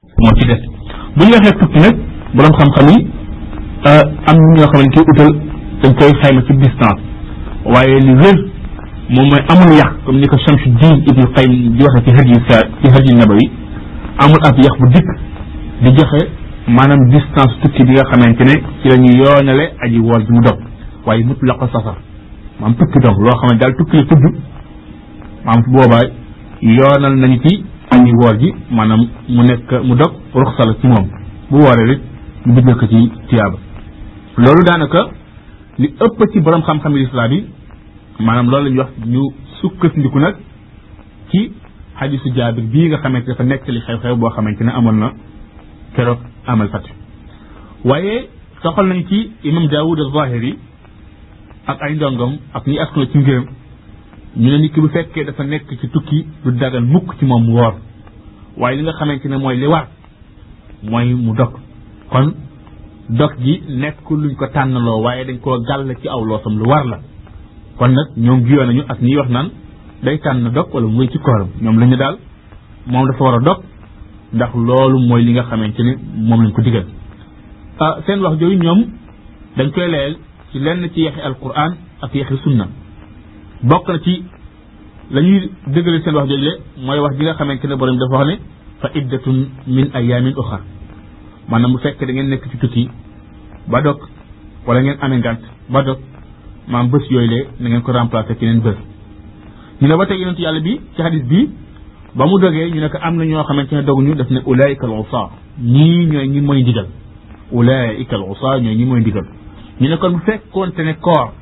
moo ci des bu ñu waxee tukki nag borom xam-xam yi am ñoo xam ne koy utal dañ koy xayma ci distance waaye li wér moom mooy amul yàq comme ni ko Shamsuddin Ibnu Qayyim di waxee ci hadi sa ci hadi nabawi amul ab yàq bu dikk di joxe maanaam distance tukki bi nga xamante ne ci la ñuy yoonale aji woor bi mu dog waaye mut la ko safar maam tukki dong loo xam ne daal tukki la tudd maam boobaa yoonal nañu ci aji woor ji maanaam mu nekk mu dog ruxsa la ci moom bu wooree rek ñu bindal ko ci tiyaaba loolu daanaka li ëpp ci borom xam-xam yi lislaam yi maanaam loolu la ñuy wax ñu sukkandiku nag ci xadisu jaabir bii nga xamante dafa nekk li xew-xew boo xamante ne amoon na keroog amal fat waaye soxal nañu ci imam daawud az-zahiri ak ay ndongom ak ñi askalo ci ngërëm ñu ne nit ki bu fekkee dafa nekk ci tukki du dagan mukk ci moom mu woor waaye li nga xamante ne mooy li war mooy mu dog kon dog gi nekk luñ ko tànnaloo waaye dañ koo gàll ci aw loosam lu war la kon nag ñoom jiyoo nañu ak ñiy wax naan day tànn dog wala muy ci kooram ñoom la ñu daal moom dafa war a dog ndax loolu mooy li nga xamante ni moom lañ ko digal ah seen wax jooju ñoom dañ koy layal ci lenn ci yaxi alquran ak yaxi sunna bokk na ci la ñuy dëggale seen wax jooju le mooy wax ji nga xamante ne borom dafa wax ne fa iddatun min ayamin uxar maanaam bu fekkee da ngeen nekk ci tukki ba dog wala ngeen amee ngànt ba dog maam bés yooyu le na ngeen ko remplacer ci neen bés ñu ne ba tey yonentu yàlla bi ci hadis bi ba mu dogee ñu ne ko am na ñoo xamante ne doguñu daf ne ulaika al usa ñii ñooy ñi mooy ndigal ulaika al usa ñooy ñi mooy ndigal ñu ne kon bu fekkoonte ne koor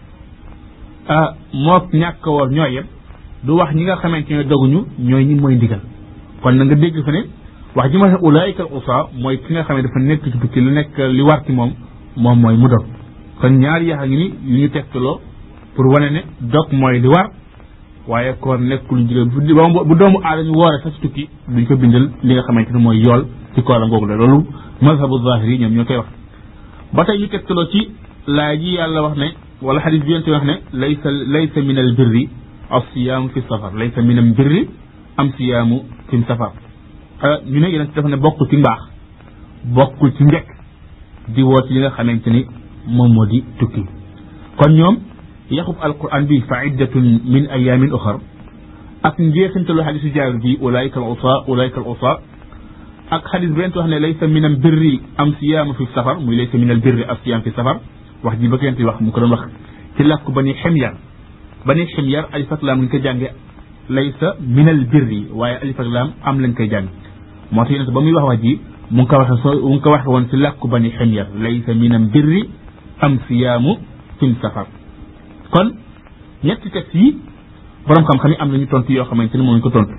moo ñàkk woor ñooy yem du wax ñi nga xamante ne doguñu ñooy ñi mooy ndigal kon na nga dégg fa ne wax ji ma ne ulaika al usa mooy ki nga xam ne dafa nekk ci tukki lu nekk li war ci moom moom mooy mu dog kon ñaari yax a ngi ni yu ñu tegtaloo pour wane ne dog mooy li war waaye koor nekk lu jigéen bu doomu aadama woore sax ci tukki duñ ko bindal li nga xamante ne mooy yool ci koor a ngoogu la loolu mazhabu zahiri ñoom ñoo koy wax ba tey ñu tegtaloo ci laay ji yàlla wax ne wala xadis bi yonte wax ne laysa laysa min al birri as siyaamu fi safar laysa min al birri am siyaamu fi safar ñu ne yeneen dafa ne bokkul ci mbaax bokkul ci njëkk di woo ci li nga xamante ni moom moo di tukki kon ñoom yaxub alquran bi fa iddatun min ayamin uxar ak njeexintalu xadisu jaabir bi ulaika al usa ulaika al usa ak xadis bi wax ne laysa min al birri am siyaamu fi safar muy laysa min al birri am siyaam fi safar wax ji ba kenti wax mu ko doon wax ci làkku bani ximyar bani ximyar alif ak laam lañ koy jànge laysa min al birri waaye alif ak laam am lañ koy jàng moo tax yonente ba muy wax wax ji mu ngi ko waxe so mu ngi ko waxe woon ci làkku bani ximyar laysa min al birri am siyaamu fi safar kon ñetti texte yi borom xam-xam yi am nañu tontu yoo xamante ne moom lañu ko tontu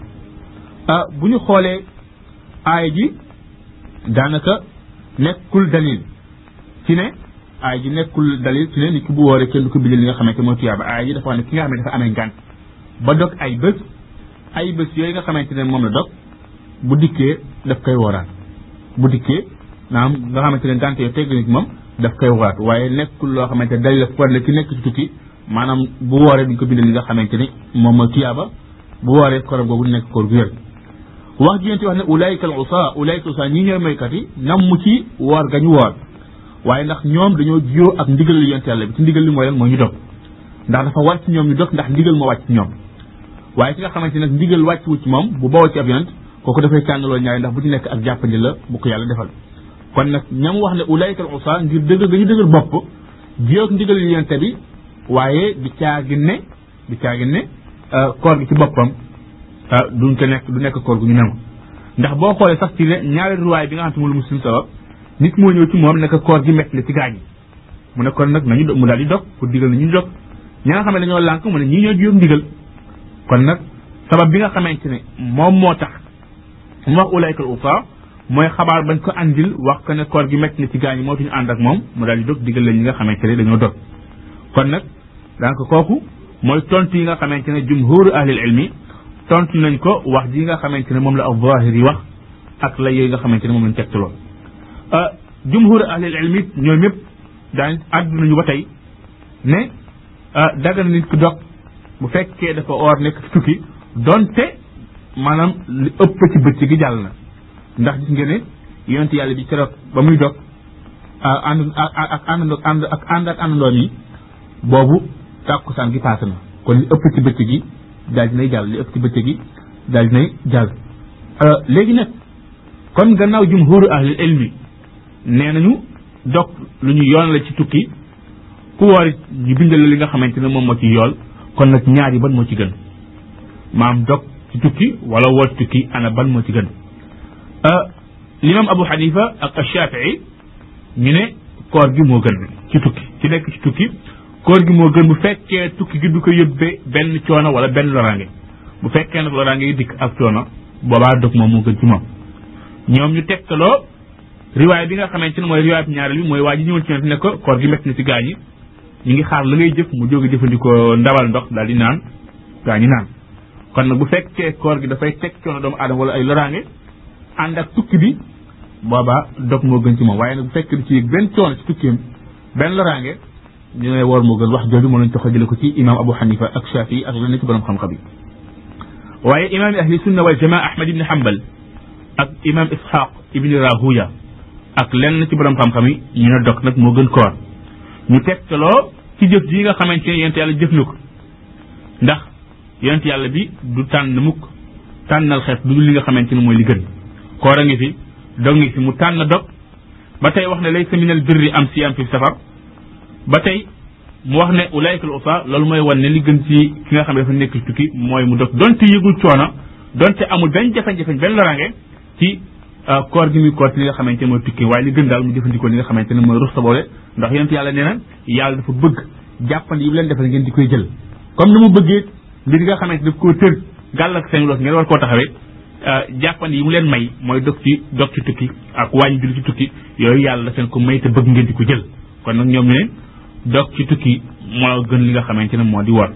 bu ñu xoolee aaya ji daanaka nekkul dalil ci ne aaya ji nekkul dalil ci ne nit ki bu wooree kenn du ko bindal li nga xamante mooy tuyaaba aaya ji dafa wax ne ki nga xam ne dafa amee ngànt ba dog ay bés ay bés yooyu nga xamante ne moom la dog bu dikkee daf koy wooraat bu dikkee naam nga xamante ne ngànt yooyu tegg na ci moom daf koy wooraat waaye nekkul loo xamante ne dalil la war la ki nekk ci tukki maanaam bu wooree duñ ko bindal li nga xamante ni moom mooy tuyaaba bu wooree koram googu nekk koor gu wér wax ji yonent wax ne ulaayika al usa ulaayika al usa ñii ñooy moykat yi nam mu ci woor ga ñu woor waaye ndax ñoom dañoo jiyoo ak ndigal li yonent yàlla bi ci ndigal li mooy lan mooy ñu dog ndax dafa war ci ñoom ñu dog ndax ndigal moo wàcc ci ñoom waaye ki nga xamante nag ndigal wàcc wu ci moom bu bawoo ci ab yonent kooku dafay tànnaloo ñaari ndax bu ci nekk ak jàppandi la bu ko yàlla defal kon nag ñam wax ne ulaayika al usa ngir dëgg ga ñu dëggal bopp jiyoo ak ndigal li yonent bi waaye di caagin ne di caagin ne koor gi ci boppam duñ ko nekk du nekk koor gu ñu nangu ndax boo xoolee sax ci ne ñaari ruwaay bi nga xam te mu muslim sabab nit moo ñëw ci moom nekk koor gi métti la ci gaañ yi mu ne kon nag nañu mu daal di dog pour digal na ñu dog ñi nga xam ne dañoo lànk mu ne ñii ñoo jiyoog ndigal kon nag sabab bi nga xamante ne moom moo tax mu wax ulaykal usa mooy xabaar bañ ko andil wax ko ne koor gi métti na ci gaañ yi moo tuñu ànd ak moom mu daal di dog digal la ñi nga xamante ne dañoo dog kon nag daanaka kooku mooy tontu yi nga xamante ne jumhuru ahlil ilmi tontu nañ ko wax ji nga xamante ne moom la al-Zahiri yi wax ak la yooyu nga xamante ne moom lañ tegtaloo jumhuru ahlil ilmi ñoom ñëpp daañ àddu nañu ba tey ne daga na nit ki dog bu fekkee dafa oor nekk ci tukki donte maanaam li ëpp ci bëccëg gi jàll na ndax gis ngeen ne yonent yàlla bi keroog ba muy dog ànd ak àndandoo ànd ak ànd ak àndandoom yi boobu tàkkusaan gi paase na kon li ëpp ci bëccëg gi daal dinay jàll li ëpp ci bëccëg gi daal dinay jàll léegi nag kon gannaaw jumhuru ahlil ilmi nee nañu dog lu ñu yoon la ci tukki ku woor it ñu bindal la li nga xamante ne moom moo ci yool kon nag ñaar yi ban moo ci gën maam dog ci tukki wala woor ci tukki ana ban moo ci gën l'imam Abu Hanifa ak Shafii ñu ne koor gi moo gën ci tukki ci nekk ci tukki koor gi moo gën bu fekkee tukki gi du ko yóbbee benn coono wala benn loraange bu fekkee nag loraange yi dikk ak coono boobaa dog moom moo gën ci moom ñoom ñu tegtaloo riwaay bi nga xamante ne mooy riwaay bi ñaareel bi mooy waa ji ñëwoon ci ne ko koor gi métti na ci gaañi ñu ngi xaar la ngay jëf mu jóge jëfandikoo ndawal ndox daal di naan gaañi naan kon nag bu fekkee koor gi dafay teg coono doomu aadama wala ay loraange ànd ak tukki bi boobaa dog moo gën ci moom waaye nag bu fekkee du ci yëg benn coono ci tukkiam benn loraange ñu ne woor moo gën wax jooju moo lañ toxal jële ko ci imam Abu Hanifa ak Shafii ak leneen ci borom xam-xam yi waaye imam ahli sunna wal jamaa Ahmad ibn Hanbal ak imam Ishaq ibn Rahuya ak lenn ci borom xam-xam yi ñu ne dog nag moo gën koor ñu tegtaloo ci jëf ji nga xamante ne yonent yàlla jëf na ko ndax yonent yàlla bi du tànn mukk tànnal xeet du li nga xamante ne mooy li gën koor a ngi fi dog ngi fi mu tànn dog ba tey wax ne laysa minal birri am siyam fi safar ba tey mu wax ne ulaayka al usa loolu mooy wan ne li gën ci ki nga xam ne dafa nekk ci tukki mooy mu dog donte yëgul coono donte amul benn jafe-jafe benn loraange ci koor gi muy koor ci li nga xamante ne mooy tukki waaye li gën daal mu jëfandikoo li nga xamante ne mooy rus sa boole ndax yonent yàlla nee na yàlla dafa bëgg jàppandi yi bu leen defal ngeen di koy jël comme ni mu bëggee mbir nga xamante daf koo tër gàll ak seen loos ngeen war koo taxawee jàppandi yi mu leen may mooy dog ci dog ci tukki ak wàññi julli ci tukki yooyu yàlla da seen ko may te bëgg ngeen di ko jël kon nag ñoom ñu ne dog ci tukki moo gën li nga xamante ne moo di woor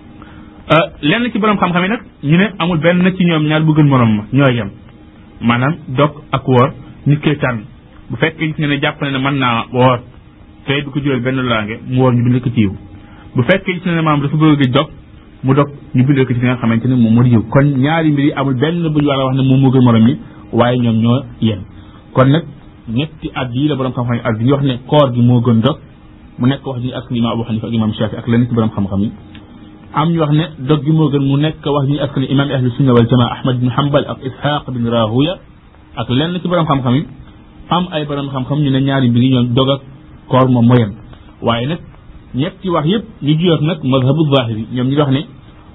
lenn ci borom xam-xam yi nag ñu ne amul benn ci ñoom ñaar bu gën morom ma ñooy yem maanaam dog ak woor nit koy tànn bu fekkee gis nga ne jàpp ne mën naa woor te du ko jural benn laange mu woor ñu bindal ko ci yiw bu fekkee gis ne maanaam dafa bëgg a dog mu dog ñu bindal ko ci nga xamante ne moom moo di yiw kon ñaari mbir yi amul benn bu ñu war a wax ne moom moo gën morom yi waaye ñoom ñoo yem kon nag ñetti at yii la borom xam-xam yi at yi wax ne koor gi moo gën dog mu nekk wax ji askan imam Abu Hanifa ak imam Shafi ak leneen ci borom xam-xam yi am ñu wax ne dog gi moo gën mu nekk wax ñu askan imam ahlu sunna wal jamaa Ahmad bin Hanbal ak Ishaq bin Rahuya ak lenn ci borom xam-xam yi am ay borom xam-xam ñu ne ñaari mbir yi ñoom dog ak koor moom moo yem waaye nag ñetti wax yëpp ñu jiyoot nag mazhabu zahiri ñoom ñu wax ne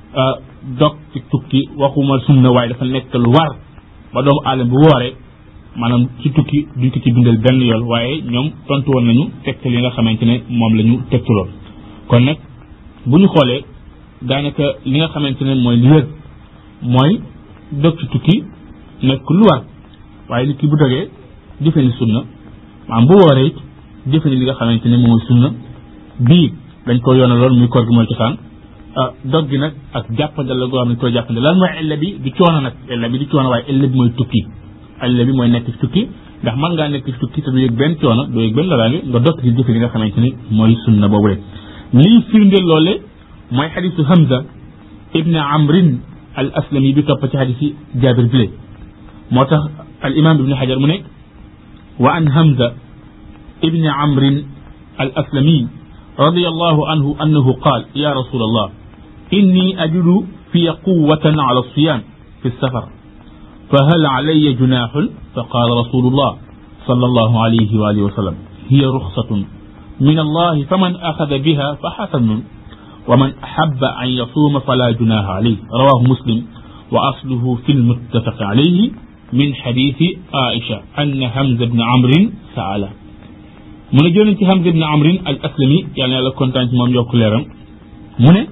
dog ci tukki waxuma sunna waaye dafa nekk lu war ba doomu aadama bu wooree maanaam ci tukki duñ ko ci bindal benn yool waaye ñoom tontu woon nañu tegtal yi nga xamante ne moom la ñu tegtaloon kon nag bu ñu xoolee daanaka li nga xamante ne mooy li wér mooy dog ci tukki nekk lu war waaye nit ki bu dogee jëfe ni sunna maanaam bu wooree it jëfe ni li nga xamante ne mooy sunna bii dañ ko yoonaloon muy koor gi mooy cosaan dog gi nag ak jàppandal la goo xam ne koy jàppandal lan mooy illa bi du coono nag illa bi du coono waaye illa bi mooy tukki illa bi mooy nekk ci tukki ndax mën ngaa nekk ci tukki te du yëg benn coono du yëg benn loraange nga dog ci jëfe li nga xamante ne mooy sunna boobu rek lii firndeel loole mooy xadisu Hamza ibn Amrin al aslami bi topp ci xadisi Jaabir bile moo tax al imam ibn Hajar mu ne wa an Hamza ibn Amrin al aslami رضي الله عنه أنه قال يا رسول الله إني أجد في قوة على الصيام في السفر فهل علي جناح فقال رسول الله صلى الله عليه وآله وسلم هي رخصة من الله فمن أخذ بها فحسن ومن أحب أن يصوم فلا جناح عليه رواه مسلم وأصله في المتفق عليه من حديث عائشة أن حمزة بن عمرو سأله mu ne jëlee ci Hamza ibn Amrin al aslami yàlla na yàlla kontaan ci moom yokk leeram mu ne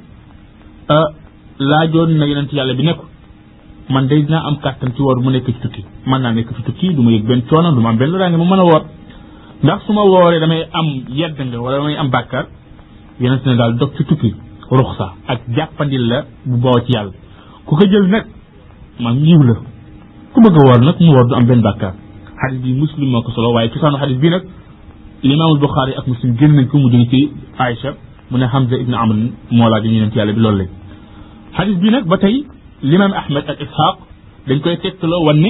laajoon na yonent yàlla bi ne ko man day dinaa am kàttan ci woor mu nekk ci tukki mën naa nekk ci tukki du ma yëg benn coono du ma am benn loraange ma mën a woor ndax su ma wooree damay am yedd nga wala damay am bàkkaar yonent ne daal dog ci tukki ruxsa ak jàppandil la bu boo ci yàlla ku ko jël nag maam yiw la ku bëgg a woor nag mu woor du am benn bàkkaar xadis bi muslim moo ko solo waaye cosaanu xadis bi nag limaamul Buxaari ak muslim génn nañ ko mu jóge ci Aïcha mu ne Hamza ibn Amr moo laa ñu yonent yàlla bi loolu lañ xadis bi nag ba tey limaam Ahmed ak Ishaq dañ koy tegtaloo wan ne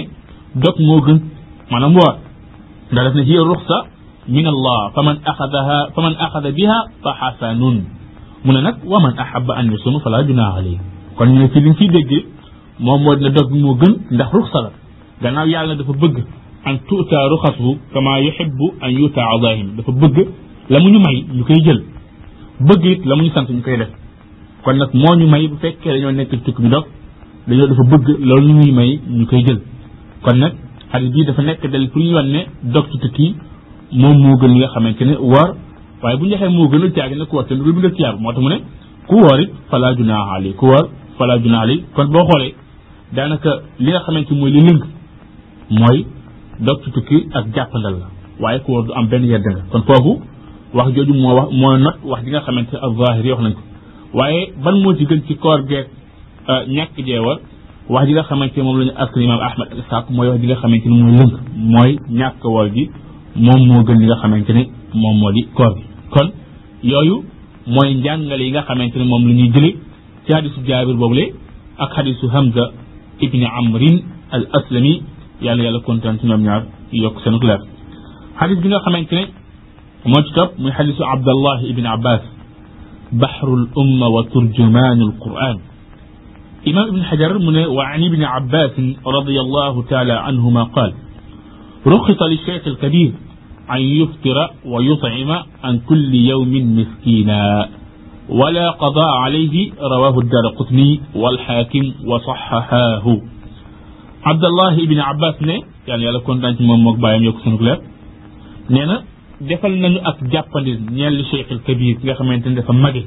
dog moo gën maanaam woor ndax def na hiya ruxsa min allah fa man axadaha fa man axada biha fa xasanun mu ne nag wa man ahaba an yusuma fala junaaha alayhi kon ñu ne ci liñ ciy déggee moom moo dina dog bi moo gën ndax ruxsa la gannaaw yàlla dafa bëgg an tuuta ruxasuhu kama yuhibbu an yuuta adaahim dafa bëgg la mu ñu may ñu koy jël bëgg it la mu ñu sant ñu koy def kon nag moo ñu may bu fekkee dañoo nekk tukki bi dog dañoo dafa bëgg loolu ñu ñuy may ñu koy jël kon nag xadis bii dafa nekk del pour ñu wan ne dog ci tukki moom moo gën li nga xamante ne woor waaye bu ñu waxee moo gën a caagi nag ku woor te du bindal tiyaab moo tax mu ne ku woor it fala junaaha alayhi ku woor fala junaaha alayhi kon boo xoolee daanaka li nga xamante mooy li lëng mooy dog ci tukki ak jàppandal la waaye ku woor du am benn yedd nga kon foofu wax jooju moo wax moo not wax ji nga xamante ak zahir yi wax nañ ko waaye ban moo ci gën ci koor geeg ñàkk jeewal wax ji nga xamante ne moom la ñu askan imaam ahmad ak isaaq mooy wax ji nga xamante ne mooy lënk mooy ñàkk woor gi moom moo gën li nga xamante ne moom moo di koor gi kon yooyu mooy njàngale yi nga xamante ne moom la ñuy jële ci hadisu jaabir boobule ak hadisu hamza ibni amrin al aslami yàlla yàlla kontaan ci ñoom ñaar yokk seen leer hadis bi nga xamante ne moo ci topp muy hadisu abdallah ibni abbas baxru l umma wa turjumaanu l quran imam ibn xajar mu ne wa an ibni abbasin radiallahu taala anhuma qaal رخص للشيخ الكبير أن يفطر ويطعم عن كل يوم مسكينا ولا قضاء عليه رواه الدار قطني والحاكم وصححاه عبد الله بن عباس ne yàlla yàlla kontaan ci moom moog bàyyam yokk sunu leer nee na defal nañu ak jàppandi ñeel li Cheikh al Kabir nga xamante ne dafa mage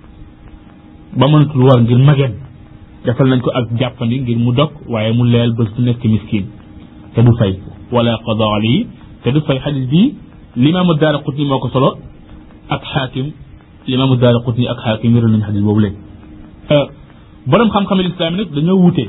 ba mënatul war ngir mageen defal nañ ko ak jàppandi ngir mu dog waaye mu leel bés bu nekk miskin te du fay wala qada alayhi te du fay xadis bi limaamu daara qutni moo ko solo ak xaakim limaamu daara qutni ak xaakim wéral nañu xadis boobu léegi borom xam-xam lislaam nag dañoo wute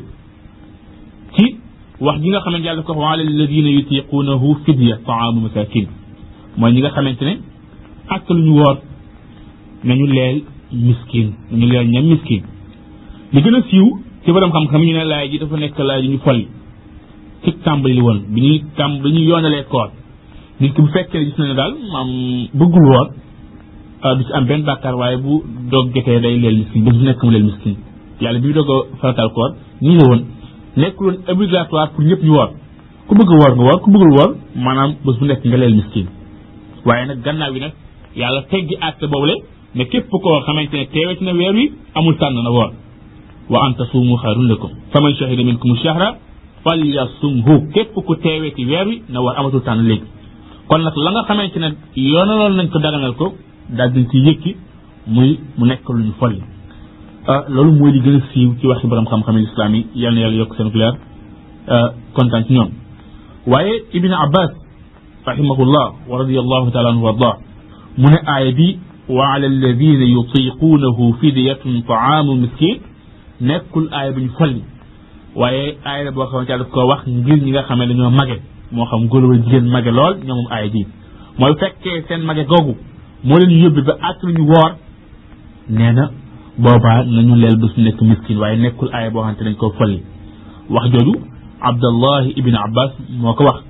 ci wax ji nga xamante yàlla ko wax wa ala alladina yutiqunahu fidya taamu masakin mooy ñi nga xamante ne ak lu ñu woor nañu leel miskin nañu leel ñam miskin li gën a siiw ci borom xam-xam ñu ne laay ji dafa nekk laay ji ñu folli ci tàmbali li woon bi ñuy tàmb bi ñuy yoonalee koor nit ki bu fekkee ne gis na ne daal maam bëggul woor du ci am benn bàkkaar waaye bu doog jotee day leel miskin bés bu nekk mu leel miskin yàlla bi ñu doog a faratal koor nii la woon nekkul woon obligatoire pour ñëpp ñu woor ku bëgg woor nga woor ku bëggul woor maanaam bés bu nekk nga leel miskin waaye nag gannaaw bi nag yàlla teggi àtte boobule ne képp koo xamante ne teewee ci na weer wi amul tànn na woor wa an tasuumu xayrun lakum faman shahida minkum shahra falyasumhu képp ku teewee ci weer wi na war amatul tànn léegi kon nag la nga xamante ne yoonaloon nañ ko daganal ko daal dañ ci yëkki muy mu nekk lu ñu folli loolu mooy li gën a siiw ci waxi borom xam-xam islam yi yal na yàlla yokk seen leer kontaan ci ñoom waaye ibn abbas rahimahullah wa radiallahu taala anhu wa arda mu ne aaya bi wa ala alladina yutiquunahu fidyatun taamu miskin nekkul aaya bu ñu folli waaye aaya la boo xamante daf ko wax ngir ñi nga xam ne dañoo mage moo xam góor wala jigéen mage lool ñoom moom aaya ji mooy fekkee seen mage googu moo leen yóbbi ba àtt ñu woor nee na boobaa nañu leel bés nekk miskin waaye nekkul aaya boo xamante dañ ko folli wax jooju abdallahi ibn abbas moo ko wax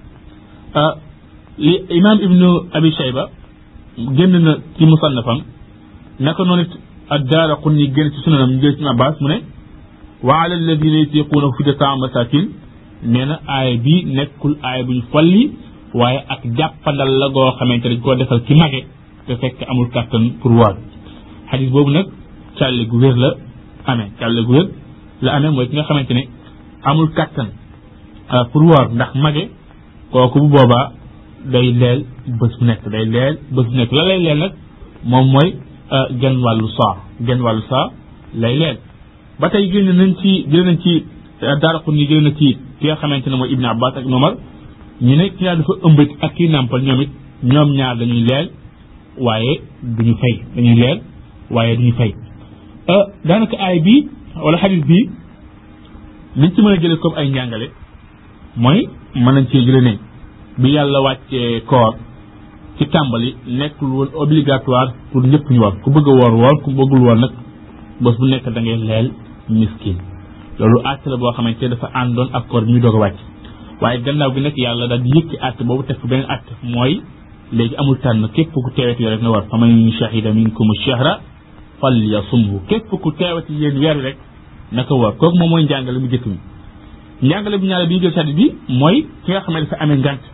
li imam ibnu abi shayba génn na ci musannafam naka noonu it addaara qun ni génn ci sunanam ñu jël ci abbas mu ne wa ala alladina yutiquuna fidyatan masakin nee na aaya bi nekkul aaya bu ñu folli waaye ak jàppandal la goo xamante dañ koo defal ci mage te fekk amul kàttan pour woor xadis boobu nag càlle gu wér la amee càlle gu wér la amee mooy ki nga xamante ne amul kàttan pour woor ndax mage kooku bu boobaa day leel bés bu nekk day leel bés bu nekk la lay leel nag moom mooy genn wàllu saa genn wàllu saa lay leel ba tey génn nañ ci jëlee nañ ci daaraqu ni jëlee na ci ki nga xamante ne mooy Ibn Abbas ak Umar ñu ne ki ñaar dafa ëmb ak kii nàmpal ñoom it ñoom ñaar dañuy leel waaye duñu fay dañuy leel waaye duñu fay daanaka aay bi wala xadis bi liñ ci mën a jëlee comme ay njàngale mooy mën nañ cee jëlee ne bi yàlla wàccee koor ci tàmbali nekkul woon obligatoire pour ñëpp ñu war ku bëgg a woor woor ku bëggul woor nag bés bu nekk da ngay leel miskin loolu àtte la boo xamante dafa àndoon ak koor bi ñu doog a wàcc waaye gannaaw gi nag yàlla daal di yëkki àtte boobu teg ko beneen àtte mooy léegi amul tànn képp ku teewati weer rek na war fa man shahida minkum shahra fal yasumhu képp ku teewati yéen weer rek naka war kooku moom mooy njàngale mu jëkk mi njàngale bu ñaare bi ñu jël sàddi bi mooy ki nga xam ne dafa amee ngant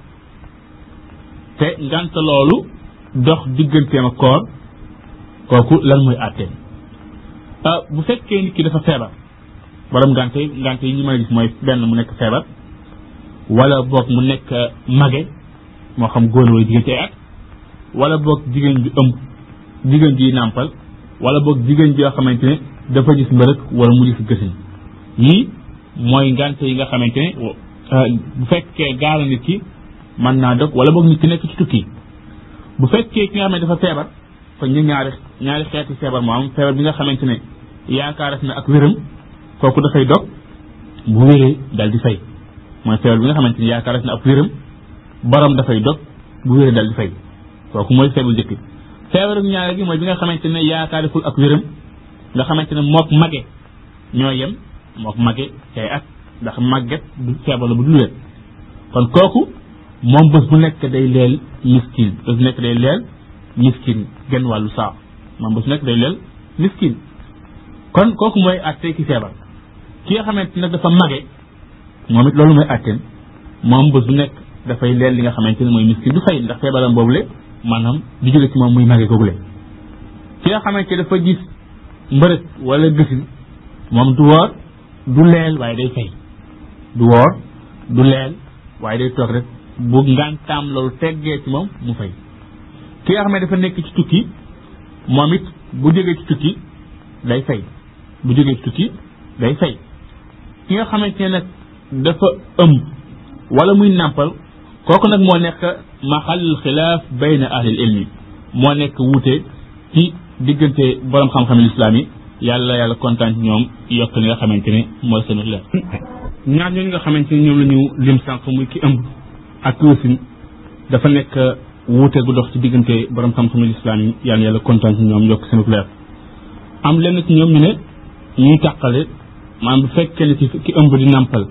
te ngant loolu dox digganteem ak koor kooku lan mooy àtteem bu fekkee nit ki dafa feebar borom ngante ngante yi ñu mën a gis mooy benn mu nekk feebar wala boog mu nekk mage moo xam góor wala jigéen ci ay at wala boog jigéen ju ëmb jigéen ji nàmpal wala boog jigéen joo xamante ne dafa gis mbërëk wala mu gis gësin yii mooy ngante yi nga xamante ne bu fekkee gaala nit ki mën naa dog wala boog nit ki nekk ci tukki bu fekkee ki nga xam ne dafa feebar fa ñu ñaari ñaari xeeti feebar moo am feebar bi nga xamante ne yaakaaras na ak wéram kooku dafay dog bu wéree dal di fay mooy feebar bi nga xamante ne yaakaaras na ak wéram borom dafay dog bu wéree dal di fay kooku mooy feebar njëkk feebaru ñaare gi mooy bi nga xamante ne yaakaariful ak wéram nga xamante ne mook mage ñoo yem mook mage cay at ndax màgget du feebar la bu dul wér kon kooku moom bés bu nekk day leel miskin bés bu nekk day leel miskin genn wàllu saa moom bés bu nekk day leel miskin kon kooku mooy àtte ki feebar ki nga xamante nag dafa mage moom it loolu mooy àtteem moom bés bu nekk dafay leel li nga xamante ne mooy miskin du fay ndax feebaram boobu le maanaam di jóge ci moom muy mage googu le ki nga xamante dafa gis mbërëg wala gësin moom du woor du leel waaye day fay du woor du leel waaye day toog rek bu ngantaam loolu teggee ci moom mu fay ki nga xam ne dafa nekk ci tukki moom it bu jógee ci tukki day fay bu jógee ci tukki day fay ki nga xamante ne nag dafa ëmb wala muy nàmpal kooku nag moo nekk maxallul xilaaf bayna ahlil ilmi moo nekk wuute ci diggante borom xam-xam lislaam yi yàlla yàlla kontaan ci ñoom yokk li nga xamante ne mooy seen leer ñaar ñooñu nga xamante ne ñoom la ñu lim sànq muy ki ëmb ak ki wasin dafa nekk wuute gu dox ci diggante borom xam-xam lislaam yi yàlla yàlla kontaan ci ñoom yokk seen leer am lenn ci ñoom ñu ne ñuy tàqale maanaam bu fekkee ne ci ki ëmb di nàmpal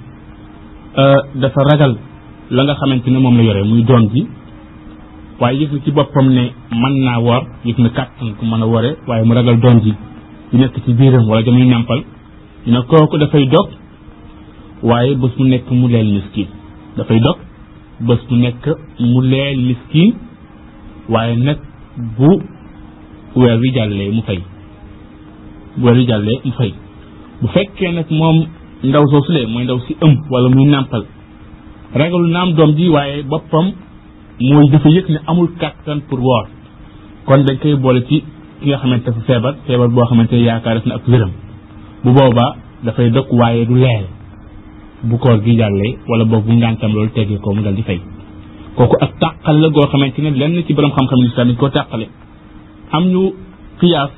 dafa ragal la nga xamante ne moom la yore muy doom ji waaye yëg na ci boppam ne mën naa woor yëg na kàttan ku mën a wore waaye mu ragal doom ji di nekk ci biiram wala jamuy nàmpal ñu ne kooku dafay dog waaye bés mu nekk mu leel miskin dafay dog bés mu nekk mu leel miskin waaye nag bu weer wi jàllee mu fay bu weer wi jàllee mu fay bu fekkee nag moom ndaw soosu lee mooy ndaw si ëmb wala muy nàmpal ragalu naam doom ji waaye boppam mooy dafa yëg ne amul kàttan pour woor kon dañ koy boole ci ki nga xamante dafa feebar feebar boo xamante ne yaakaar def na ak wéram bu boobaa dafay dog waaye du leel bu koor gi jàllee wala boog bu ngàntam loolu teggee ko mu dal di fay kooku ak tàqale la goo xamante ne lenn ci borom xam-xam lislaam dañ koo tàqale am ñu xiyaas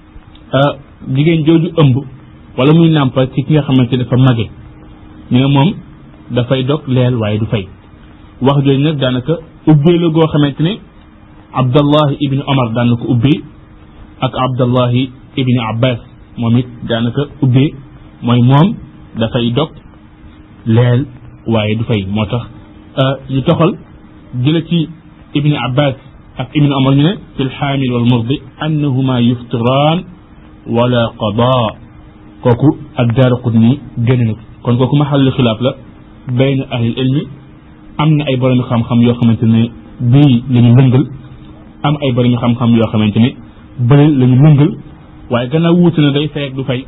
jigéen jooju ëmb wala muy nàmpal ci ki nga xamante dafa mage ñu ne moom dafay dog leel waaye du fay wax jooju nag daanaka ubbee la goo xamante ne abdallahi ibni omar daan na ko ubbee ak abdallahi ibni abbas moom it daanaka ubbee mooy moom dafay dog leel waaye du fay moo tax ñu toxal jële ci ibni abbas ak ibni omar ñu ne fi lxaamil wal murdi annahuma yuftiraan wala qadaa kooku ak daara qutni génn na kon kooku maxallu xilaaf la bayna ahlil ilmi am na ay boromi xam-xam yoo xamante ne bii la ñu lëngal am ay boromi xam-xam yoo xamante ne bële la ñu lëngal waaye gannaaw wuute na day fay ak du fay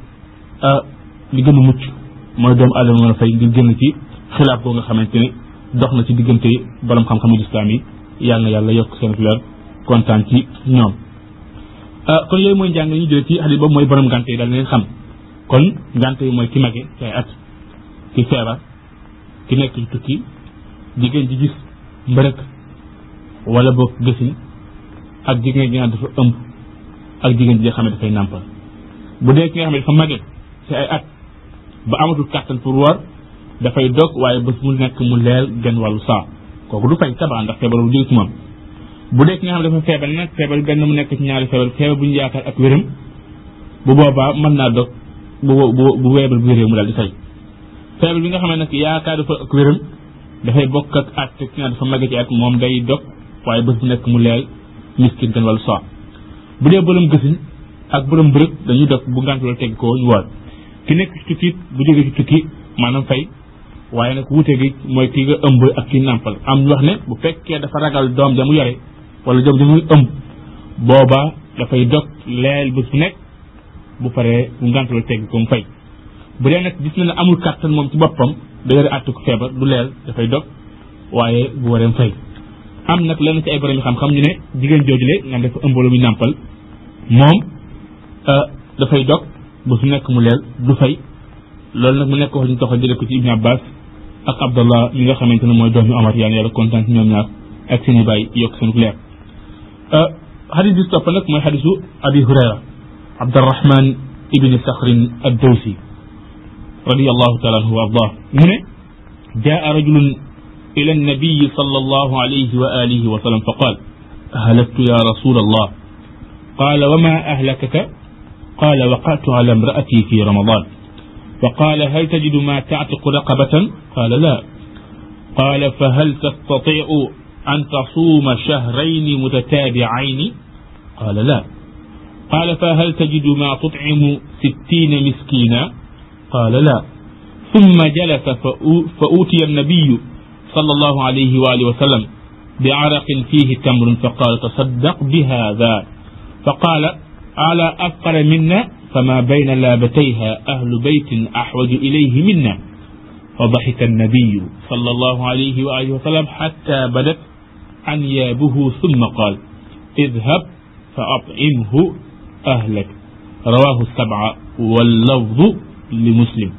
li gën a mucc mooy doomu aadama mën a fay ngir génn ci xilaaf boo nga xamante ne dox na ci diggante borom xam-xamu lislaam yi yàlla na yàlla yokk seen leer kontaan ci ñoom kon yooyu mooy njàng ñu jëlee ci xadis boobu mooy borom ngante yi daal leen xam kon ngante yi mooy ki mage ci ay at ki feebar ki nekk ci tukki jigéen ji gis mbërëk wala boog gësin ak jigéen ji nga xam dafa ëmb ak jigéen ji nga xam ne dafay nàmpal bu dee ki nga xam ne dafa mage ci ay at ba amatul kàttan pour woor dafay dog waaye bés mu nekk mu leel genn wàllu saa kooku du fay tabaa ndax feebar bu jóge ci moom bu dee ki nga xam ne dafa feebar nag feebar benn mu nekk ci ñaari feebar feebar bu ñu yaakaar ak wéram bu boobaa mën naa dog bu bu bu weebar bu wéree mu daal di fay feebar bi nga xam ne nag yaakaar dafa ak wéram dafay bokk ak at ki nga dafa màgg ci at moom day dog waaye bés bu nekk mu leel miskin kan wala soir bu dee borom gësin ak borom bërëb dañuy dog bu ngant la teg ko ñu woor ki nekk ci tukki bu jógee ci tukki maanaam fay waaye nag wuute gi mooy ki nga ëmb ak ki nàmpal am ñu wax ne bu fekkee dafa ragal doom ja mu yore wala doom ja muy ëmb booba dafay dog leel bés bu nekk bu paree bu ngant la teg ko mu fay bu dee nag gis na ne amul kàttan moom ci boppam da yore àttu ko feebar du leel dafay dog waaye bu wareem fay am nag lenn ci ay borom yi xam-xam ñu ne jigéen joojule nga dafa ëmbalu muy nàmpal moom dafay dog ba su nekk mu leel du fay loolu nag mu nekk wax ñu tax a jële ko ci Ibn Abbas ak Abdallah mi nga xamante ne mooy doomi Omar yaan yàlla kontaan ci ñoom ñaar ak seen i bàyyi yokk seen leer xadis bi topp nag mooy xadisu Abi Hurayra Abdurrahman ibni Sakhrin ad-Dawsi radiyallahu taala anhu wa ardah mu ne jaa rajulun ila annabiyi sal allahu alayhi wa alihi wa sallam fa qaal ahlaktu ya rasul allah qaala wa ma ahlakaka qaala waqatu ala imraati fi ramadan فقال هل تجد ما تعتق رقبة قال لا قال فهل تستطيع أن تصوم شهرين متتابعين قال لا قال فهل تجد ما تطعم ستين مسكينا قال لا ثم جلس فأوتي النبي صلى الله عليه وآله وسلم بعرق فيه تمر فقال تصدق بهذا فقال على أفقر منا فما بين لابتيها أهل بيت أحوج إليه منا فضحك النبي صلى الله عليه وآله وسلم حتى بدت أنيابه ثم قال اذهب فأطعمه أهلك رواه السبعة واللفظ لمسلم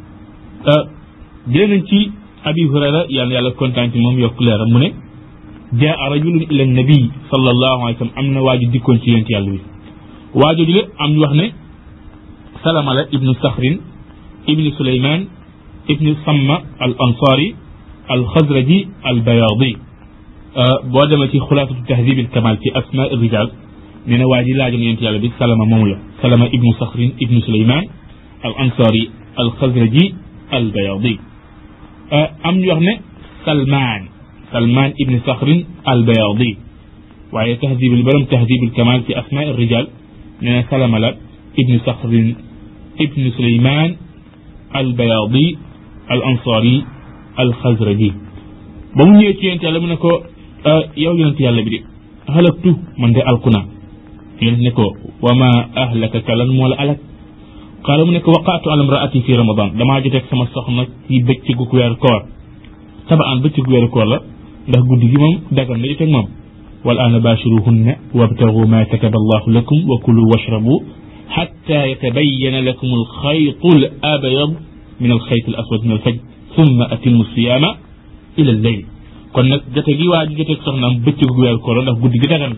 jëlee nañ ci abi hurayra yàlla yàlla kontaan ci moom yokk leeram mu ne jaa rajulun ila nabi sallallahu alayhi wa sallam am na waaju dikkoon ci yonent yàlla bi waaju ji am ñu wax ne salama la ibnu saxrin ibni suleyman ibni samma al ansari al xazraji al bayadi boo demee ci xulaasatu tahdib al kamal ci asma rijal nee na waa ji laajoon yonent yàlla bi salama moom la salama ibnu saxrin ibnu suleyman al ansari al xazraji al bayadi am ñu wax ne salmaan salmaan ibni saxrin al bayadi waaye tahdib al borom tahdib al kamal ci asma rijal nee na salama la ibni saxrin ibni suleyman al bayadi al ansari al xazraji ba mu ñëwee ci yonent yàlla mu ne ko yow yonent yàlla bi de halaktu man de alku naa yonent ne ko wa ma ahlakaka lan moo la alak qaala mu ne ko waqaatu ala imraati fi ramadan damaa joteeg sama soxna ci bëccëgu weeru koor tabaan bëccëgu weeru koor la ndax guddi gi moom dagal na joteeg moom wal aana baashiruhunna wabtagu ma kataba allahu lakum wa kulu washrabu xatta yatabayana lakum alxaytu al abyad min alxayt al aswad min alfajr thumma atimu siyaama ila lleyl kon nag jote gi waa ji joteeg soxnaam bëccëgu weeru koor la ndax guddi gi dagal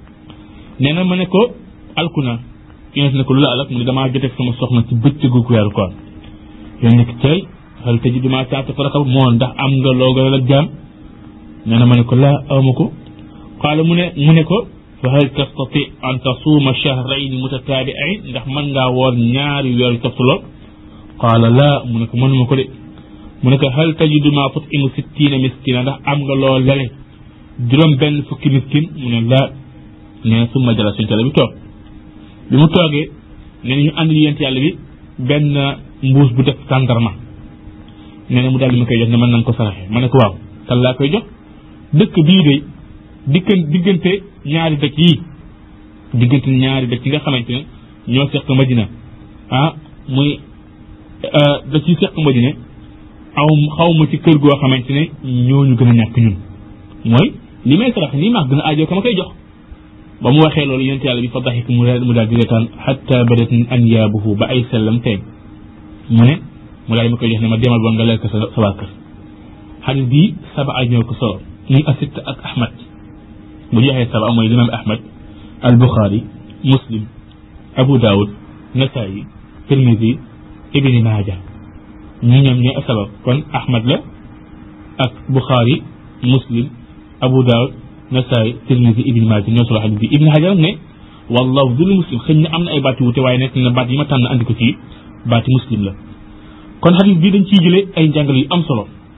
nee na ma ne ko alku na yonent ne ko lu la alak mu ne damaa joteeg sama soxna ci bëccëgu weeru koor yéen nekk tey xel tëji duma taata ko rakab moo ndax am nga loo gënal ak jaam nee na ma ne ko laa awma ko qaala mu ne mu ne ko fa hal tastati an tasuuma shahrayn mutataabi'ayn ndax mën ngaa woor ñaari weeru toftaloo qaala laa mu ne ko mënuma ko de mu ne ko hal tajidu ma tut'imu sittiina miskina ndax am nga loo lele juróom benn fukki miskin mu ne laa nee na summa jala suñu tala bi toog bi mu toogee nee na ñu àndil yent yàlla bi benn mbuus bu def tàndarma nee na mu daal di ma koy jox ne mën nañ ko saraxe ma ne ko waaw kan laa koy jox dëkk bii de dikkan diggante ñaari dëkk yii diggante ñaari dëkk yi nga xamante ne ñoo seq Madina ah muy da ciy seq Madina aw xaw ma ci kër goo xamante ne ñooñu gën a ñàkk ñun mooy li may sarax nii maa gën a aajoo ka ma koy jox ba mu waxee loolu yonent yàlla bi fa daxik mu mu daal di reetaan xatta badat anyaabuhu ba ay sellam teeñ mu ne mu daal di ma koy jox ne ma demal ba nga lekk sa sa waa kër xadis bii saba ay ñoo ko solo muy asit ak ahmad bu joxee saba mooy limam ahmad al buxaari muslim abu daawud nasaayi tirmidi ibni maaja ñu ñoom ñooy sabab kon ahmad la ak buxaari muslim abu daawud nasaay tirmisi ibni maaja ñoo solo xadis bi ibni hajar ne wallahu dul muslim xëy na am na ay baat yu wute waaye nekk na baat yi ma tànn andi ko ci baati muslim la kon xadis bii dañ ciy jëlee ay njàngale yu am solo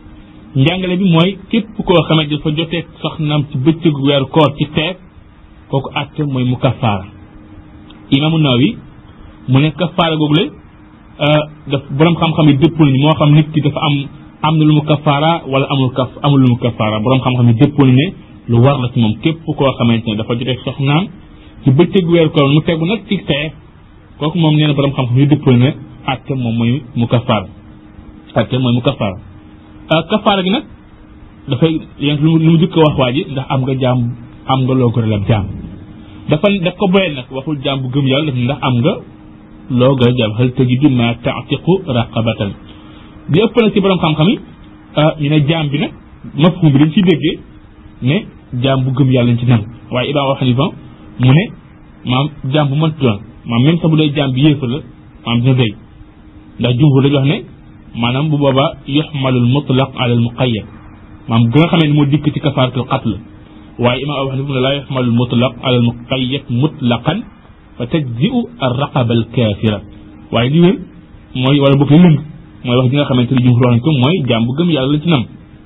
njàngale bi mooy képp koo xamante dafa jotee soxnaam ci bëccëgu weeru koor ci teeg kooku àtte mooy mu kafaara imaamu Nawawi mu ne kafaara googu la daf borom xam-xam yi dëppul ni moo xam nit ki dafa am am na lu mu kafaara wala amul kaf amul lu mu kafaara borom xam-xam yi dëppul ne lu war la ci moom képp koo xamante ne dafa jotee soxnaam ci bëccëgu weeru koor mu tegu nag ci teeg kooku moom nee na borom xam-xam yi dëppul ne àtte moom mooy mu kafaara àtte mooy mu kafaara kafaara gi nag dafay yéen lu mu jëkk wax waa ji ndax am nga jaam am nga loo goreel ab jaam dafa daf ko boyal nag waxul jaam bu gëm yàlla daf ndax am nga loo goreel jaam hal tajidu ma taatiqu raqabatan bi ëpp nag ci borom xam-xam yi ñu ne jaam bi nag mafhum bi dañ ciy déggee ne jaam bu gëm yàlla lañ ci nan waaye Imaam Abu Hanifa mu ne maam jaam bu mënti doon maam même sax bu dee jaam bi yéefar la maam dina doy ndax jumhur dañu wax ne maanaam bu boobaa yuxmalul mutlaq ala al muqayyad maam gën a xamee ne moo dikk ci kafaaratul qatl waaye imaam Abu Hanifa ne laa yuxmalul mutlaq ala al muqayyad mutlaqan fa tajziu ar raqaba al kaafira waaye li wér mooy wala boog li lëng mooy wax ji nga xamante ni jumhur wax nañ ko mooy jaam bu gëm yàlla la ci nam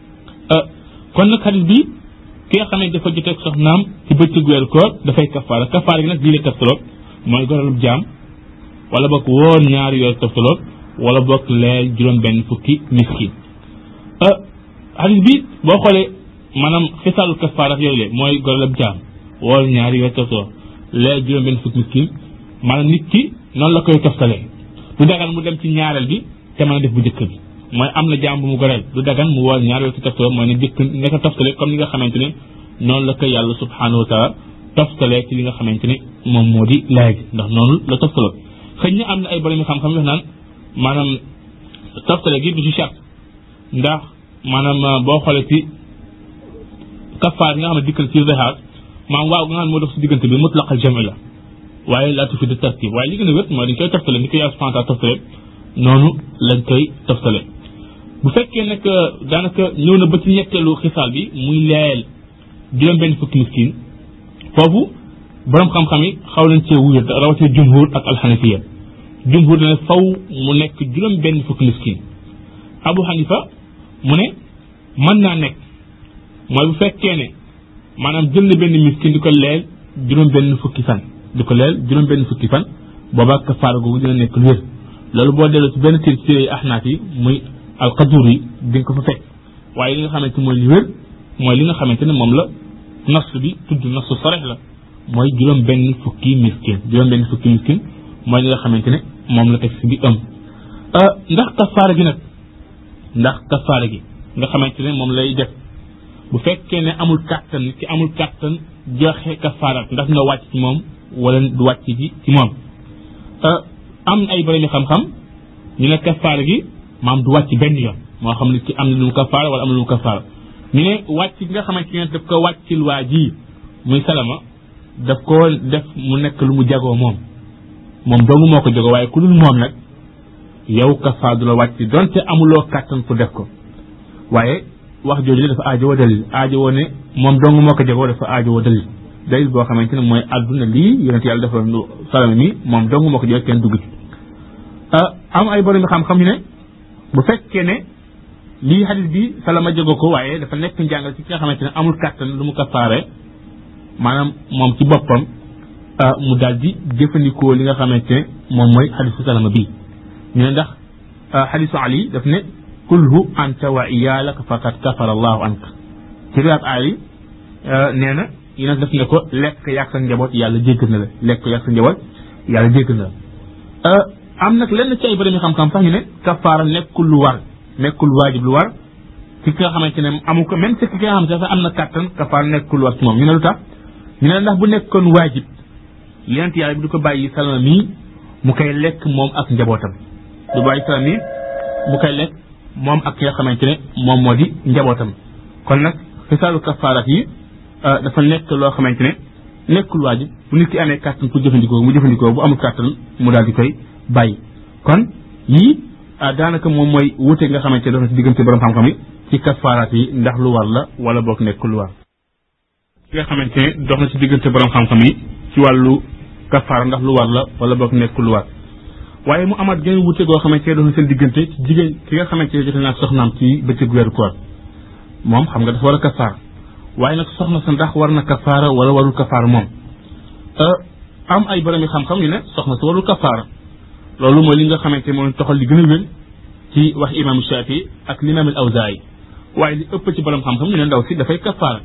kon nag xadis bi ki nga xamante dafa joteeg soxnaam ci bëccëg weeru koor dafay kafaara kafaara gi nag lii la tafsaloot mooy goralub jaam wala boog woor ñaari weer tafsaloot wala bokk leer juróom benn fukki miskin xadis bi boo xoolee maanaam xisaalu kafaara yooyu le mooy gorelab jaam woor ñaari weer tafsaloot leer juróom benn fukki miskin maanaam nit ki noonu la koy toftalee du dagan mu dem ci ñaareel bi te mën a def bu njëkk bi mooy am na jaam bu mu goreel du dagan mu woor ñaari weer ci tafsaloot mooy ne jëkk ne ko toftale comme ni nga xamante ne noonu la ko yàlla subhanahu wa taala toftalee ci li nga xamante ne moom moo di laay gi ndax noonu la toftaloot xëy na am na ay borom xam-xam yoo naan maanaam toftale gi du ci charte ndax maanaam boo xoolee ci kafaar yi nga xam ne dikkal ci zihar maanaam waaw nga xam ne moo dox si diggante bi mutlaqal jami la waaye laa tufi de tartib waaye li gën a wér mooy dañ koy toftale ni ko yàlla subhanahu taala toftale noonu lañ koy toftale bu fekkee nag daanaka ñëw na ba ci ñetteelu xisaal bi muy leyeel juróom benn fukki miskin foofu borom xam-xam yi xaw nañ cee wuyu rawatina jumhur ak alxanafiya jumhur dana faw mu nekk juróom benn fukki miskin abu xanifa mu ne mën naa nekk mooy bu fekkee ne maanaam jël na benn miskin di ko leel juróom benn fukki fan di ko leel juróom benn fukki fan boobaa kafaara googu dina nekk lu wér loolu boo delloo ci benn téere ci téere ahnaaf yi muy alxadur yi di nga ko fa fekk waaye li nga xamante mooy li wér mooy li nga xamante ne moom la nas bi tudd nasu sarex la mooy juróom benn fukki miskin juróom benn fukki miskin mooy li nga xamante ne moom la texte bi ëm ndax kafaara gi nag ndax kafaara gi nga xamante ne moom lay def bu fekkee ne amul kàttan nit ki amul kàttan joxe kafaara ndax nga wàcc ci moom wala du wàcc ci ci moom am ay borom xam-xam ñu ne kafaara gi maam du wàcc benn yoon moo xam nit ki am na lu mu kafaara wala am na lu mu kafaara ñu ne wàcc gi nga xamante ne daf ko wàccil waa ji muy salama daf ko def mu nekk lu mu jagoo moom moom doomu moo ko jagoo waaye ku dul moom nag yow kafaara du la wàcc donte amuloo kàttan pour def ko waaye wax jooju dafa aajowoo dalil aajowoo ne moom dong moo ko jagoo dafa aajowoo dalil dalil boo xamante ne mooy àdduna lii yonent yàlla dafa salama mi moom dong moo ko jagoo kenn dugg ci am ay borom xam-xam ñu ne bu fekkee ne lii xadis bi salama jagoo ko waaye dafa nekk njàngal ci ki nga xamante ne amul kàttan lu mu kafaare maanaam moom ci boppam mu daal di jëfandikoo li nga xamante ne moom mooy xadisu salama bii ñu ne ndax xadisu ali daf ne kulhu anta wa iyaalaka faqad kafara allahu anka ci riwaat ali nee na yi nag daf ne ko lekk yàq sa njaboot yàlla jéggal na la lekk yàq sa njaboot yàlla jéggal na la am nag lenn ci ay borom xam-xam sax ñu ne kafaara nekkul lu war nekkul waajib lu war ci ki nga xamante ne amu ko même ci ki nga xamante ne sax am na kàttan kafaara nekkul lu war ci moom ñu ne lu tax ñu ne ndax bu nekkoon waajib yonent yàlla bi du ko bàyyi salama mii mu koy lekk moom ak njabootam du bàyyi salama mii mu koy lekk moom ak ki nga xamante ne moom moo di njabootam kon nag xisaalu kafaarat yi dafa nekk loo xamante ne nekkul waajib bu nit ki amee kàttan pour jëfandikoo mu jëfandikoo bu amul kàttan mu daal di koy bàyyi kon yii daanaka moom mooy wuute nga xamante ne dafa ci diggante borom xam-xam yi ci kafaaraat yi ndax lu war la wala boog nekkul lu war ki nga xamante ne dox na ci diggante borom xam-xam yi ci wàllu kafaara ndax lu war la wala boog nekkul lu war waaye mu amaat gën wuute goo xamante ne dox na seen diggante ci jigéen ki nga xamante ne jote naa soxnaam ci bëccëg weeru koor moom xam nga dafa war a kafaara waaye nag soxna sa ndax war na kafaara wala warul kafaara moom am ay borom yi xam-xam yu ne soxna sa warul kafaara loolu mooy li nga xamante moom toxal li gën a wér ci wax imam Shafi ak l'imam al Awzaayi waaye li ëpp ci borom xam-xam ñu ne ndaw si dafay kafaara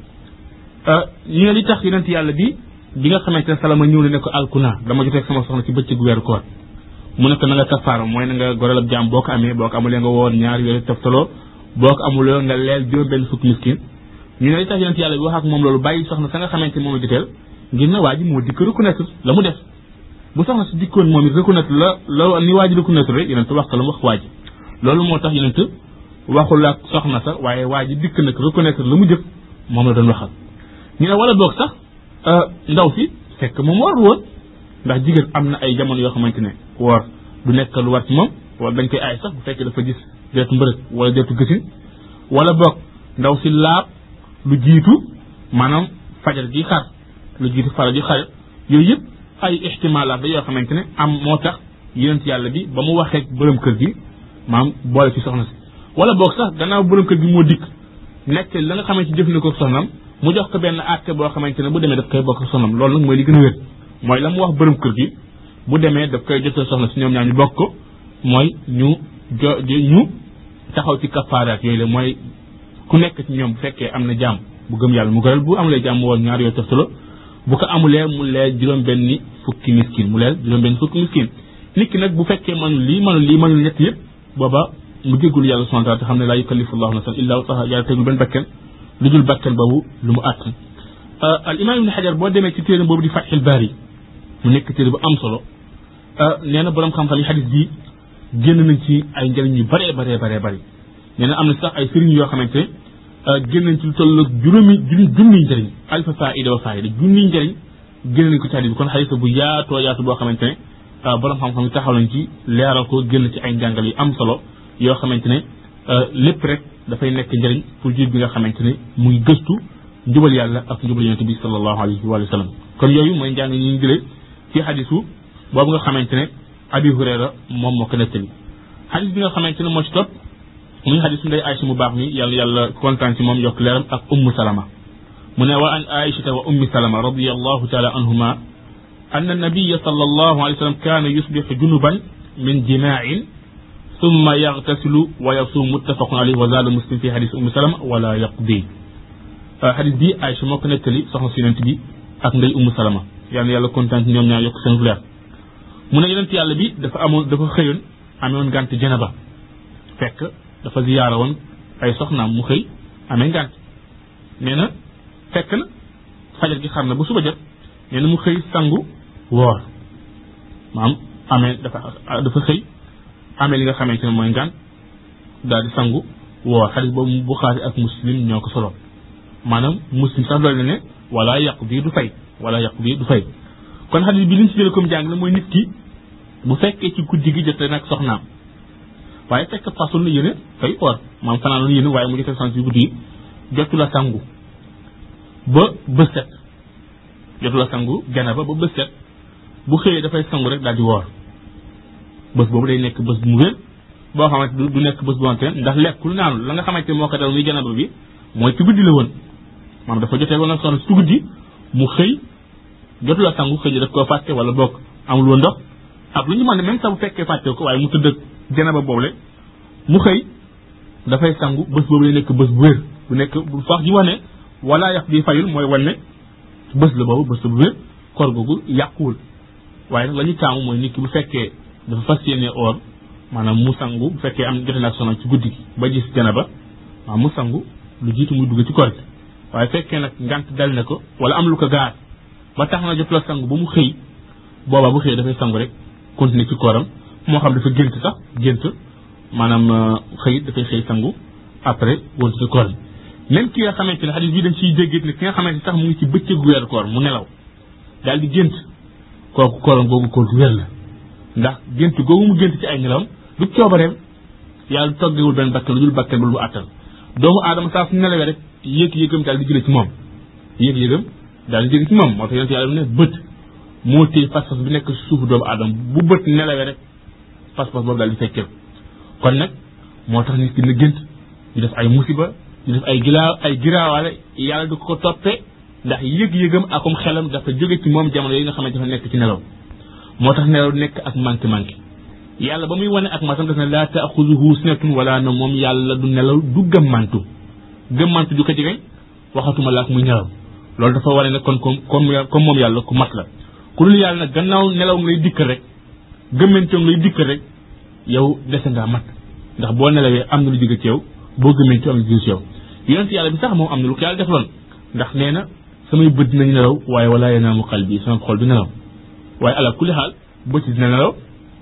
ñu ne li tax yonent yàlla bi bi nga xamante ne salama ñëw na ne ko alkuna dama jotee sama soxna ci bëccëgu weeru koor mu ne ko na nga kafaara mooy na nga goreel ab jaam boo ko amee boo ko amulee nga woor ñaari weer toftaloo boo ko amuloo nga leel juróom benn fukki miskin ñu ne li tax yonent yàlla bi wax ak moom loolu bàyyi soxna sa nga xamante ne moom la joteel ngir ne waa ji moo dikk reconnaître la mu def bu soxna si dikkoon moom it reconnaître la la ni waa ji reconnaître rek yonent wax ko la mu wax waa ji loolu moo tax yonent waxul ak soxna sa waaye waa ji dikk nag reconnaître la mu jëf moom la doon waxal ñu ne wala boog sax ndaw si fekk moom war woon ndax jigéen am na ay jamono yoo xamante ne woor du nekk lu war ci moom wala dañ koy aay sax bu fekkee dafa gis deetu mbërëg wala deetu gësin wala boog ndaw si laab lu jiitu maanaam fajar gi xar lu jiitu fajar gi xar yooyu yëpp ay ixtimaalaat da yoo xamante ne am moo tax yonent yàlla bi ba mu waxee borom kër gi maam boole ci soxna si wala boog sax gannaaw borom kër gi moo dikk nekk la nga xamante jëf na ko soxnam mu jox ko benn àtte boo xamante ne bu demee daf koy bokk soxnam loolu nag mooy li gën a wér mooy la mu wax borom kër gi bu demee daf koy jotee soxna si ñoom ñaar ñu bokk ko mooy ñu jo ñu taxaw ci kafaaraat yooyu la mooy ku nekk ci ñoom bu fekkee am na jàmm bu gëm yàlla mu gëral bu amulee jàmm mu woon ñaar yooyu toftalo bu ko amulee mu leel juróom benni fukki miskin mu leel juróom benni fukki miskin nit ki nag bu fekkee mënul lii mënul lii mënul ñett yëpp booba mu jéggul yàlla subhanahu wa taala te xam ne laa yukallifu llahu nafsan illa wusaha yàlla tegul benn bakken lu dul bakken boobu lu mu àttan al imam ibni xajar boo demee ci téere boobu di fatxil baari mu nekk téere bu am solo nee na borom xam-xam yi xadis bi génn nañ ci ay njëriñ yu baree baree baree bëri nee na am na sax ay sëriñ yoo xamante ne génn nañ ci lu toll juróomi junniy njëriñ alfa faida wa faida junniy njëriñ génn nañ ko ci xadis bi kon xadis bu yaatoo yaatu boo xamante ne borom xam-xam yi taxaw nañ ci leeral ko génn ci ay njàngal yu am solo yoo xamante ne lépp rek dafay nekk njëriñ pour jiit bi nga xamante ne muy gëstu njubal yàlla ak njubal yonente bi sallallahu alayhi wa sallam kon yooyu mooy njàng ñi ñu jëlee ci xadisu boobu nga xamante ne abi hurayra moom moo ko nettali xadis bi nga xamante ne moo ci topp muy xadisu nday Aïcha mu baax mi yàlla yàlla kontaan ci moom yokk leeram ak ummu salama mu ne wa an aïchata wa ummi salama radiallahu taala anhuma أن النبي صلى الله عليه وسلم كان يصبح جنبا من جماع ثم يغتسل ويصوم متفق عليه وزاد مسلم في حديث أم سلمة ولا يقضي حديث بي عائشة moo ko nettali soxna si yonent bi ak ndey Umu Salama yàlla yàlla kontaan ñoom ñaar yokk seen leer mu ne yonent yàlla bi dafa amoon dafa xëyoon amewoon gànt janaba fekk dafa ziyaara woon ay soxnaam mu xëy amee ngànt nee na fekk na fajar gi xar na ba suba jot nee na mu xëy sangu woor maam amee dafa dafa xëy amee li nga xamante ne mooy ngànt daal di sangu woor xadis boobu Buxaari ak muslim ñoo ko solo maanaam muslim sax doole na ne wala yàqu bii du fay wala yàqu bii du fay kon xadis bi li ñu si jëlee comme jàng la mooy nit ki bu fekkee ci guddi gi jotee nag soxnaam waaye fekk fasul na yéene fay woor maam fanaan la yéene waaye mu jotee sant ci guddi gi jotu la sangu ba bës set jotu la sangu janaba ba bës set bu xëyee dafay sangu rek daal di woor bés boobu day nekk bés bu mu wér boo xamante du nekk bés bu wante ndax lekkul naanul la nga xamante moo ko dal muy janaba bi mooy ci guddi la woon maanaam dafa jotee woon ak soxna ci guddi mu xëy jotu la sangu xëy daf koo fàtte wala bokk amul woon ndox ak lu ñu mën ne même sax bu fekkee fàtte ko waaye mu tëdd ak janaba boobule mu xëy dafay sangu bés boobu day nekk bés bu wér bu nekk bu fax ji wax ne wala yàq bi fayul mooy wan ne bés la boobu bés la bu wér koor googu yàquwul waaye nag la ñu taamu mooy nit ki bu fekkee dafa fas yéene or maanaam mu sangu bu fekkee am jote na soxna ci guddi gi ba gis janaba waaw mu sangu lu jiitu muy dugg ci koor gi waaye fekkee nag ngant dal na ko wala am lu ko gaar ba tax na jot la sangu ba mu xëy boobaa bu xëy dafay sangu rek continuer ci kooram moo xam dafa gént sax gént maanaam xëy dafay xëy sangu après wontu ci koor bi même ki nga xamante ne xadis bii dañ ciy déggee ne ki nga xamante sax mu ngi ci bëccëgu weeru koor mu nelaw daal di gént kooku kooram googu koor gu wér la ndax gént googu mu gént ci ay nelawam du coobareem yàlla toggewul benn bakkan lu dul bakkan lu mu àttal doomu aadama saa su nelawee rek yéeg-yéegam daal di jële ci moom yéeg-yéegam daal di jële ci moom moo tax yonent yàlla ne bët moo téye pas-pas bi nekk suufu doomu aadama bu bët nelawee rek pas-pas boobu daal di fekkee kon nag moo tax nit ki na gént ñu def ay musiba di def ay gilaa ay giraawaale yàlla du ko toppee ndax yëg-yëgam akum xelam dafa jóge ci moom jamono yi nga xamante dafa nekk ci nelaw moo tax nelaw nekk ak manqué manqué yàlla ba muy wane ak matam daf ne laa taaxuduhu sinatun wala na moom yàlla du nelaw du gëmmantu gëmmantu du ko jege waxatuma la ak muy nelaw loolu dafa wane ne kon comme comme moom yàlla ku mat la ku dul yàlla nag gannaaw nelaw nga lay dikkal rek gëmmantoom lay dikkal rek yow dese ngaa mat ndax boo nelawee am na lu jóge ci yow boo gëmmantu am na lu jóge ci yow yonent yàlla bi sax moom am na lu ko yàlla defaloon ndax nee na samay bët dinañ nelaw waaye wala yanaamu qalbi sama xol du nelaw waaye ala kulli xaal bët dina nelaw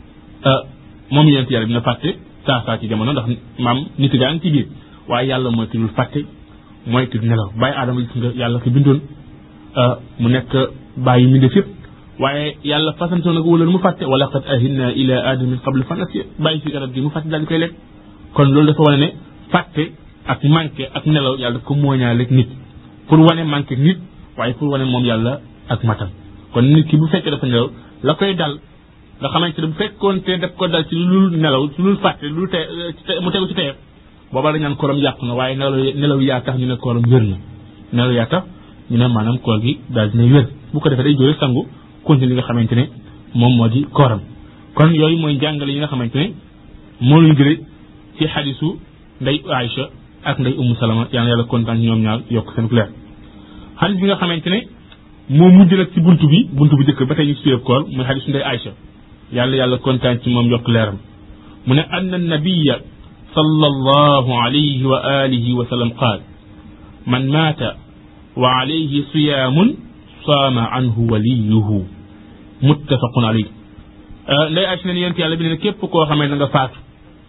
moom yonent yàlla bi na fàtte saa saa ci jamono ndax maam nit gaa ngi ci biir waaye yàlla mooy ki dul fàtte mooy ki du nelaw bàyyi aadama gis nga yàlla ko bindoon mu nekk bàyyi mi def yëpp waaye yàlla fasantoon na ko wala mu fàtte wala qad ahinna ila aadama min qabl fa nasiya bàyyi fi garab gi mu fàtte daal di koy lekk kon loolu dafa wane ne fàtte ak manqué ak nelaw yàlla daf ko mooñaale ak nit pour wane manqué nit waaye pour wane moom yàlla ak matam kon nit ki bu fekkee dafa nelaw la koy dal nga xamante ne bu fekkoon te daf ko dal ci lu nelaw ci lu fàtte lu te mu tegu ci teyeb booba dañ naan kooram yàqu na waaye nelaw nelaw yaa tax ñu ne kooram wér na nelaw yaa tax ñu ne maanaam koor gi daal dina wér bu ko defee day jóge sangu continue li nga xamante ne moom moo di kooram kon yooyu mooy njàngale yi nga xamante ne moo luñ jële ci xadisu nday Aïcha ak nday Umu Salama yàlla yàlla kontaan ñoom ñaar yokk seen leer xadis bi nga xamante ne moo mujj nag ci buntu bi buntu bu njëkk ba tey ñu ci suyeb koor muy xadisu nday Aïcha yàlla yàlla kontaan ci moom yokk leeram mu ne anna nabiya sallallahu alayhi wa alihi wa sallam qaal man maata wa alayhi siyaamun saama anhu waliyuhu muttafaqun alayhi nday Aïcha ne yonent yàlla bi ne képp koo xamee na nga faatu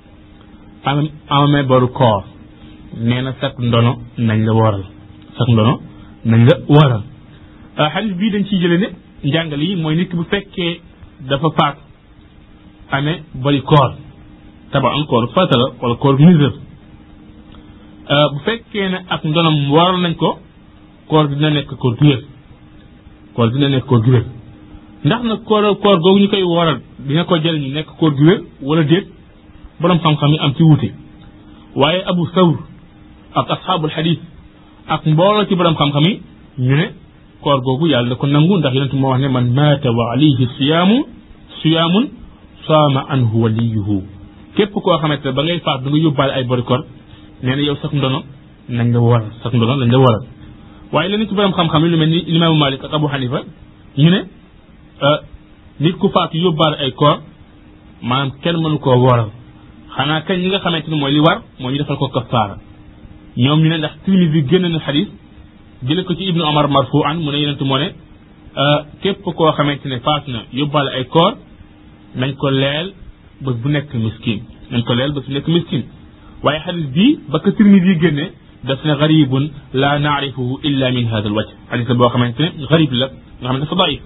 am amee boru koor nee na sak ndono nañ la wooral sak ndono nañ la wooral xadis bii dañ ciy jële ne njàngale yi mooy nit ki bu fekkee dafa faatu amee bari koor taba am koor farata la wala koor misère bu fekkee ne ak ndonam waral nañ ko koor dina nekk koor gu wér koor dina nekk koor gu wér ndax nag koor koor googu ñu koy waral dina ko jëriñu nekk koor gu wér wala déet borom xam-xam yi am ci wuute waaye abu sawr ak asxaabul xadis ak mbooloo ci borom xam-xam yi ñu ne koor googu yàlla da ko nangu ndax yonent moo wax ne man maata wa alayhi siyaamu siyaamun saama anhu waliyuhu képp koo xamante ne ba ngay faat du nga yóbbaale ay bori koor nee na yow sax ndono nañ la waral sax ndono nañ la waral waaye leneen ci borom xam-xam yi lu mel ni limaamu Malik ak Abu Hanifa ñu ne nit ku faatu yóbbaale ay koor maanaam kenn mënu koo waral xanaa kañ li nga xamante ni mooy li war moo ñu defal ko kafaara ñoom ñu ne ndax Tirmisi bi génn na xadis jële ko ci ibnu Omar marfu an mu ne yonent moo ne képp koo xamante ne faatu na yóbbaale ay koor nañ ko leel bés bu nekk miskin nañ ko leel bés bu nekk miskin waaye xadis bii ba ko Tirmisi yi génne daf ne garibun la naarifuhu illa min hada al wajh xadis la boo xamante ne garib la nga xam ne dafa daif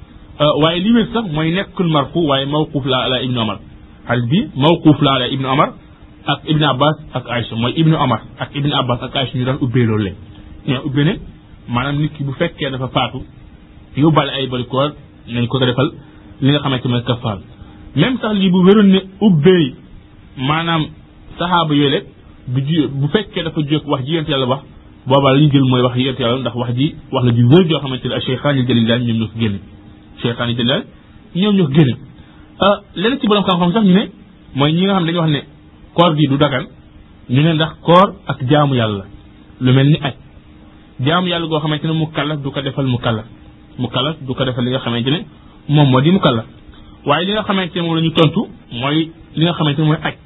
waaye li wér sax mooy nekkul marfu waaye mawquf la ala ibnu Omar xadis bi mawquuf la ala ibnu Omar ak ibnu Abbas ak Aïcha mooy ibnu Omar ak ibnu Abbas ak Aïcha ñu daan ubbee loolu leen ñoo ubbee ne maanaam nit ki bu fekkee dafa faatu yóbbaale ay bari koor nañ ko ko defal li nga xamante mooy kafaar même sax lii bu wéroon ne ubbee maanaam saxaaba yooyu bu ji bu fekkee dafa jóg wax ji yent yàlla wax boobaa la ñu jël mooy wax yent yàlla ndax wax ji wax la ji wér joo xamante ne ak cheikhaan yi jëlilaan ñoom ñoo ko génne cheikhaan yi jëlilaan ñoom ñoo ko génne leneen ci borom xam-xam sax ñu ne mooy ñi nga xam dañuy wax ne koor gi du dagan ñu ne ndax koor ak jaamu yàlla lu mel ni aj jaamu yàlla goo xamante ne mu kallaf du ko defal mu kallaf mu kallaf du ko defal li nga xamante ne moom moo di mu kallaf waaye li nga xamante ne moom la ñu tontu mooy li nga xamante ne mooy aj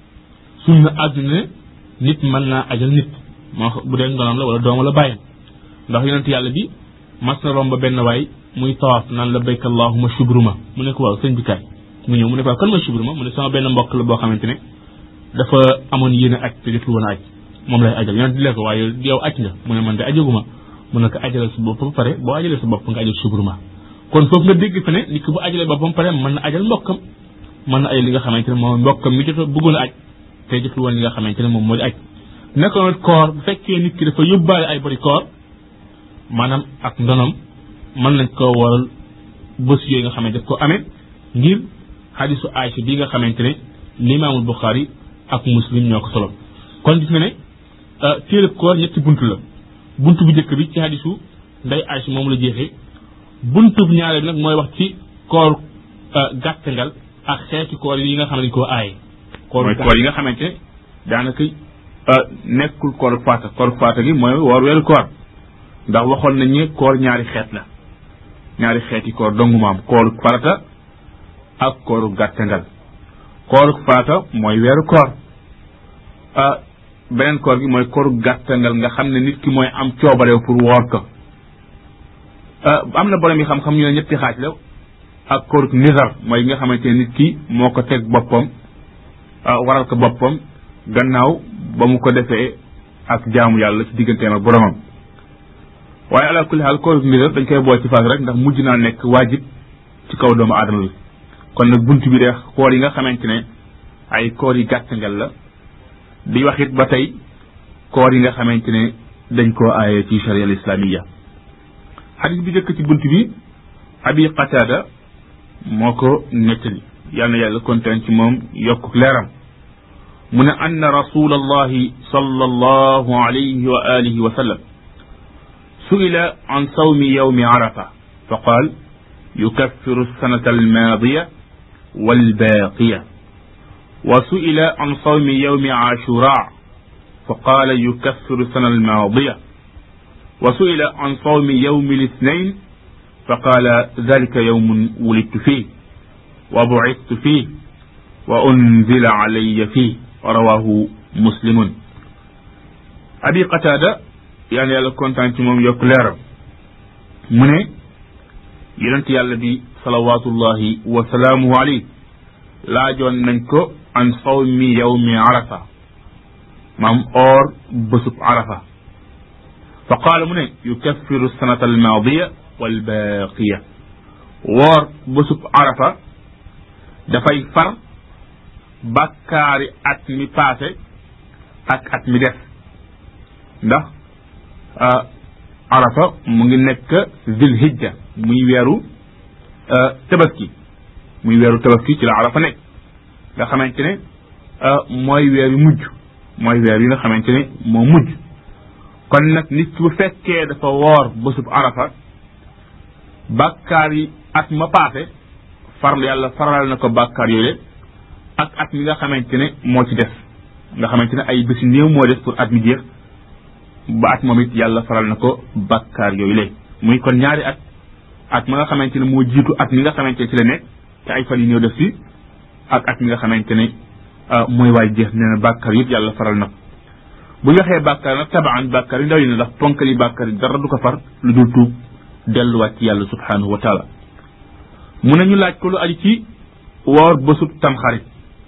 sunna àdduna nit mën naa ajal nit moo bu dee ndonoom la wala doom wala bàyyam ndax yonent yàlla bi mas na romb benn waay muy tawaaf naan la bayka allahuma shubruma mu ne ko waaw sëñ bi kaay mu ñëw mu ne ko kan mooy shubruma mu ne sama benn mbokk la boo xamante ne dafa amoon yéen a aj te jotul woon a aj moom lay ajal yonent di lee ko waaye yow aj nga mu ne man de ajaguma mu ne ko ajalal sa bopp ba pare boo ajalee sa bopp nga ajal shubruma kon foofu nga dégg fa ne nit ki bu ajalee boppam pare mën na ajal mbokkam mën na ay li nga xamante ne moom mbokkam mi jot bëggoon a aj te jotul woon li nga xamante ne moom moo di aj naka noonu koor bu fekkee nit ki dafa yóbbaale ay bari koor maanaam ak ndonom mën nañ koo waral bés yooyu nga xamante daf ko amee ngir xadisu Aïcha bi nga xamante ne limaamul Buxaari ak muslim ñoo ko solo kon gis nga ne téere koor ñetti bunt la bunt bu njëkk bi ci hadisu nday Aysa moom la jeexee bunt bu ñaareel nag mooy wax ci koor gàttangal ak xeeti koor yi nga xam ne dañ koo aaye mooy koor yi nga xamante daanaka nekkul koor faata koor faata gi mooy woor weeru koor ndax waxoon nañ ne koor ñaari xeet la ñaari xeeti koor dongu maam kooru farata ak kooru gàttangal kooru farata mooy weeru koor beneen koor gi mooy kooru gàttangal nga xam ne nit ki mooy am coobareew pour woor ko am na borom yi xam-xam ñu ne ñetti xaaj la ak kooru nizar mooy nga xamante ne nit ki moo ko teg boppam waral ko boppam gannaaw ba mu ko defee ak jaamu yàlla ci digganteem ak boromam waaye ala kulli xaal kooru nizar dañ koy boole ci faas rek ndax mujj naa nekk waajib ci kaw doomu aadama bi kon nag bunt bi de koor yi nga xamante ne ay koor yi gàttangal la di wax it ba tey koor yi nga xamante ne dañ koo aaye ci sharia al islamiya xadis bi njëkk ci bunt bi abi qatada moo ko nettali yal na yàlla kontaan ci moom yokk leeram mu ne anna rasul allahi sallallahu alayhi wa alihi wa sallam suila an sawmi yawmi arafa fa qaal يكفر السنة الماضية والباقية وسئل عن صوم يوم عاشوراء فقال يكفر السنة الماضية وسئل عن صوم يوم الاثنين فقال ذلك يوم ولدت فيه وبعثت فيه وأنزل علي فيه رواه مسلم أبي قتادة يعني يالا كونتان تي موم يوك ليرام من yonent yàlla bi salawatullahi wa salaamuhu alayhi laajoon nañ ko an sawmi yawmi arafa maam or bésub arafa fa qaala mu ne yukaffiru sanata almaadiya walbaaqiya woor bésub arafa dafay far bàkkaari at mi paase ak at mi def ndax arafa mu ngi nekk zilhijja muy weeru tabaski muy weeru tabaski ci la arafa nekk nga xamante ne mooy weer yu mujj mooy weer yi nga xamante ne moo mujj kon nag nit ki bu fekkee dafa woor bésub arafa bàkkaar yi at ma paase farlu yàlla faral na ko bàkkaar yooyu ak at mi nga xamante ne moo ci def nga xamante ne ay bési néew moo def pour at mi jeex ba at moom it yàlla faral na ko bàkkaar yooyu le muy kon ñaari at at ma nga xamante ne moo jiitu at mi nga xamante ne ci la nekk te ay fan yi ñëw def si ak at mi nga xamante ne mooy waay jeex nee na bàkkaar yëpp yàlla faral na ko bu ñu waxee bàkkaar nag tabaan bàkkaar yi ndaw yi ne ndax ponkali bàkkaar yi dara du ko far lu dul tuub delluwaat ci yàlla subhanahu wa taala mu ne ñu laaj ko lu aju ci woor bësub tamxarit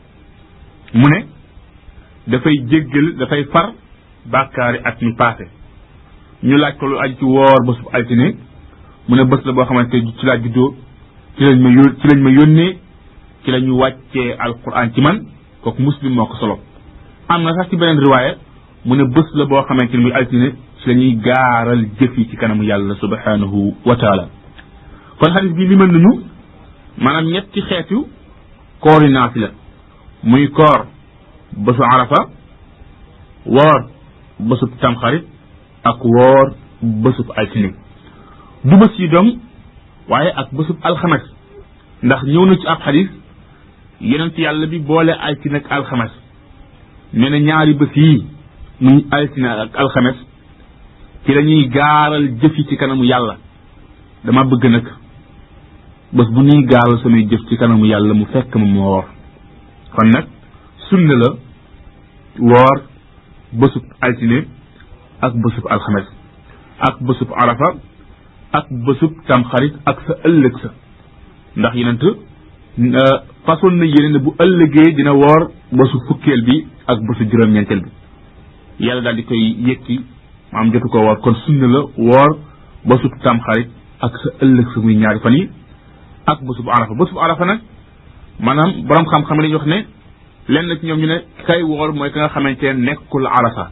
mu ne dafay jéggal dafay far bàkkaari at mi paase ñu laaj ko lu aju ci woor bésub altine mu ne bés la boo xamante ci laa juddoo ci lañ ma yó ci lañ ma yónnee ci la ñu wàccee alquran ci man kooku muslim moo ko solo am na sax ci beneen riwaaya mu ne bés la boo xamante ne muy altine ci la ñuy gaaral jëf yi ci kanamu yàlla subhanahu wa taala kon xadis bi limal nañu maanaam ñetti xeetu koori naafila muy koor bésu arafa woor bésub tamxarit ak woor bésub altine du bés yi dong waaye ak bésub alxames ndax ñëw na ci ab xadis yonent yàlla bi boole altine ak alxames nee na ñaari bés yii muy altine ak alxames ci la ñuy gaaral jëf yi ci kanamu yàlla dama bëgg nag bés bu ñuy gaaral samay jëf ci kanamu yàlla mu fekk ma moo woor kon nag sunna la woor bésub altine ak bésub alxames ak bésub arafa ak bésub tamxarit ak sa ëllëg sa ndax yenent façon na yéene ne bu ëllëgee dina woor bésu fukkeel bi ak bésu juróom-ñeenteel bi yàlla daal di koy yëkki maam jotu ko woor kon sunna la woor bésub tamxarit ak sa ëllëg sa muy ñaari fan yi ak bésub arafa bésub arafa nag maanaam borom xam-xam lañu wax ne lenn ci ñoom ñu ne kay woor mooy ka nga xamante ne nekkul arafa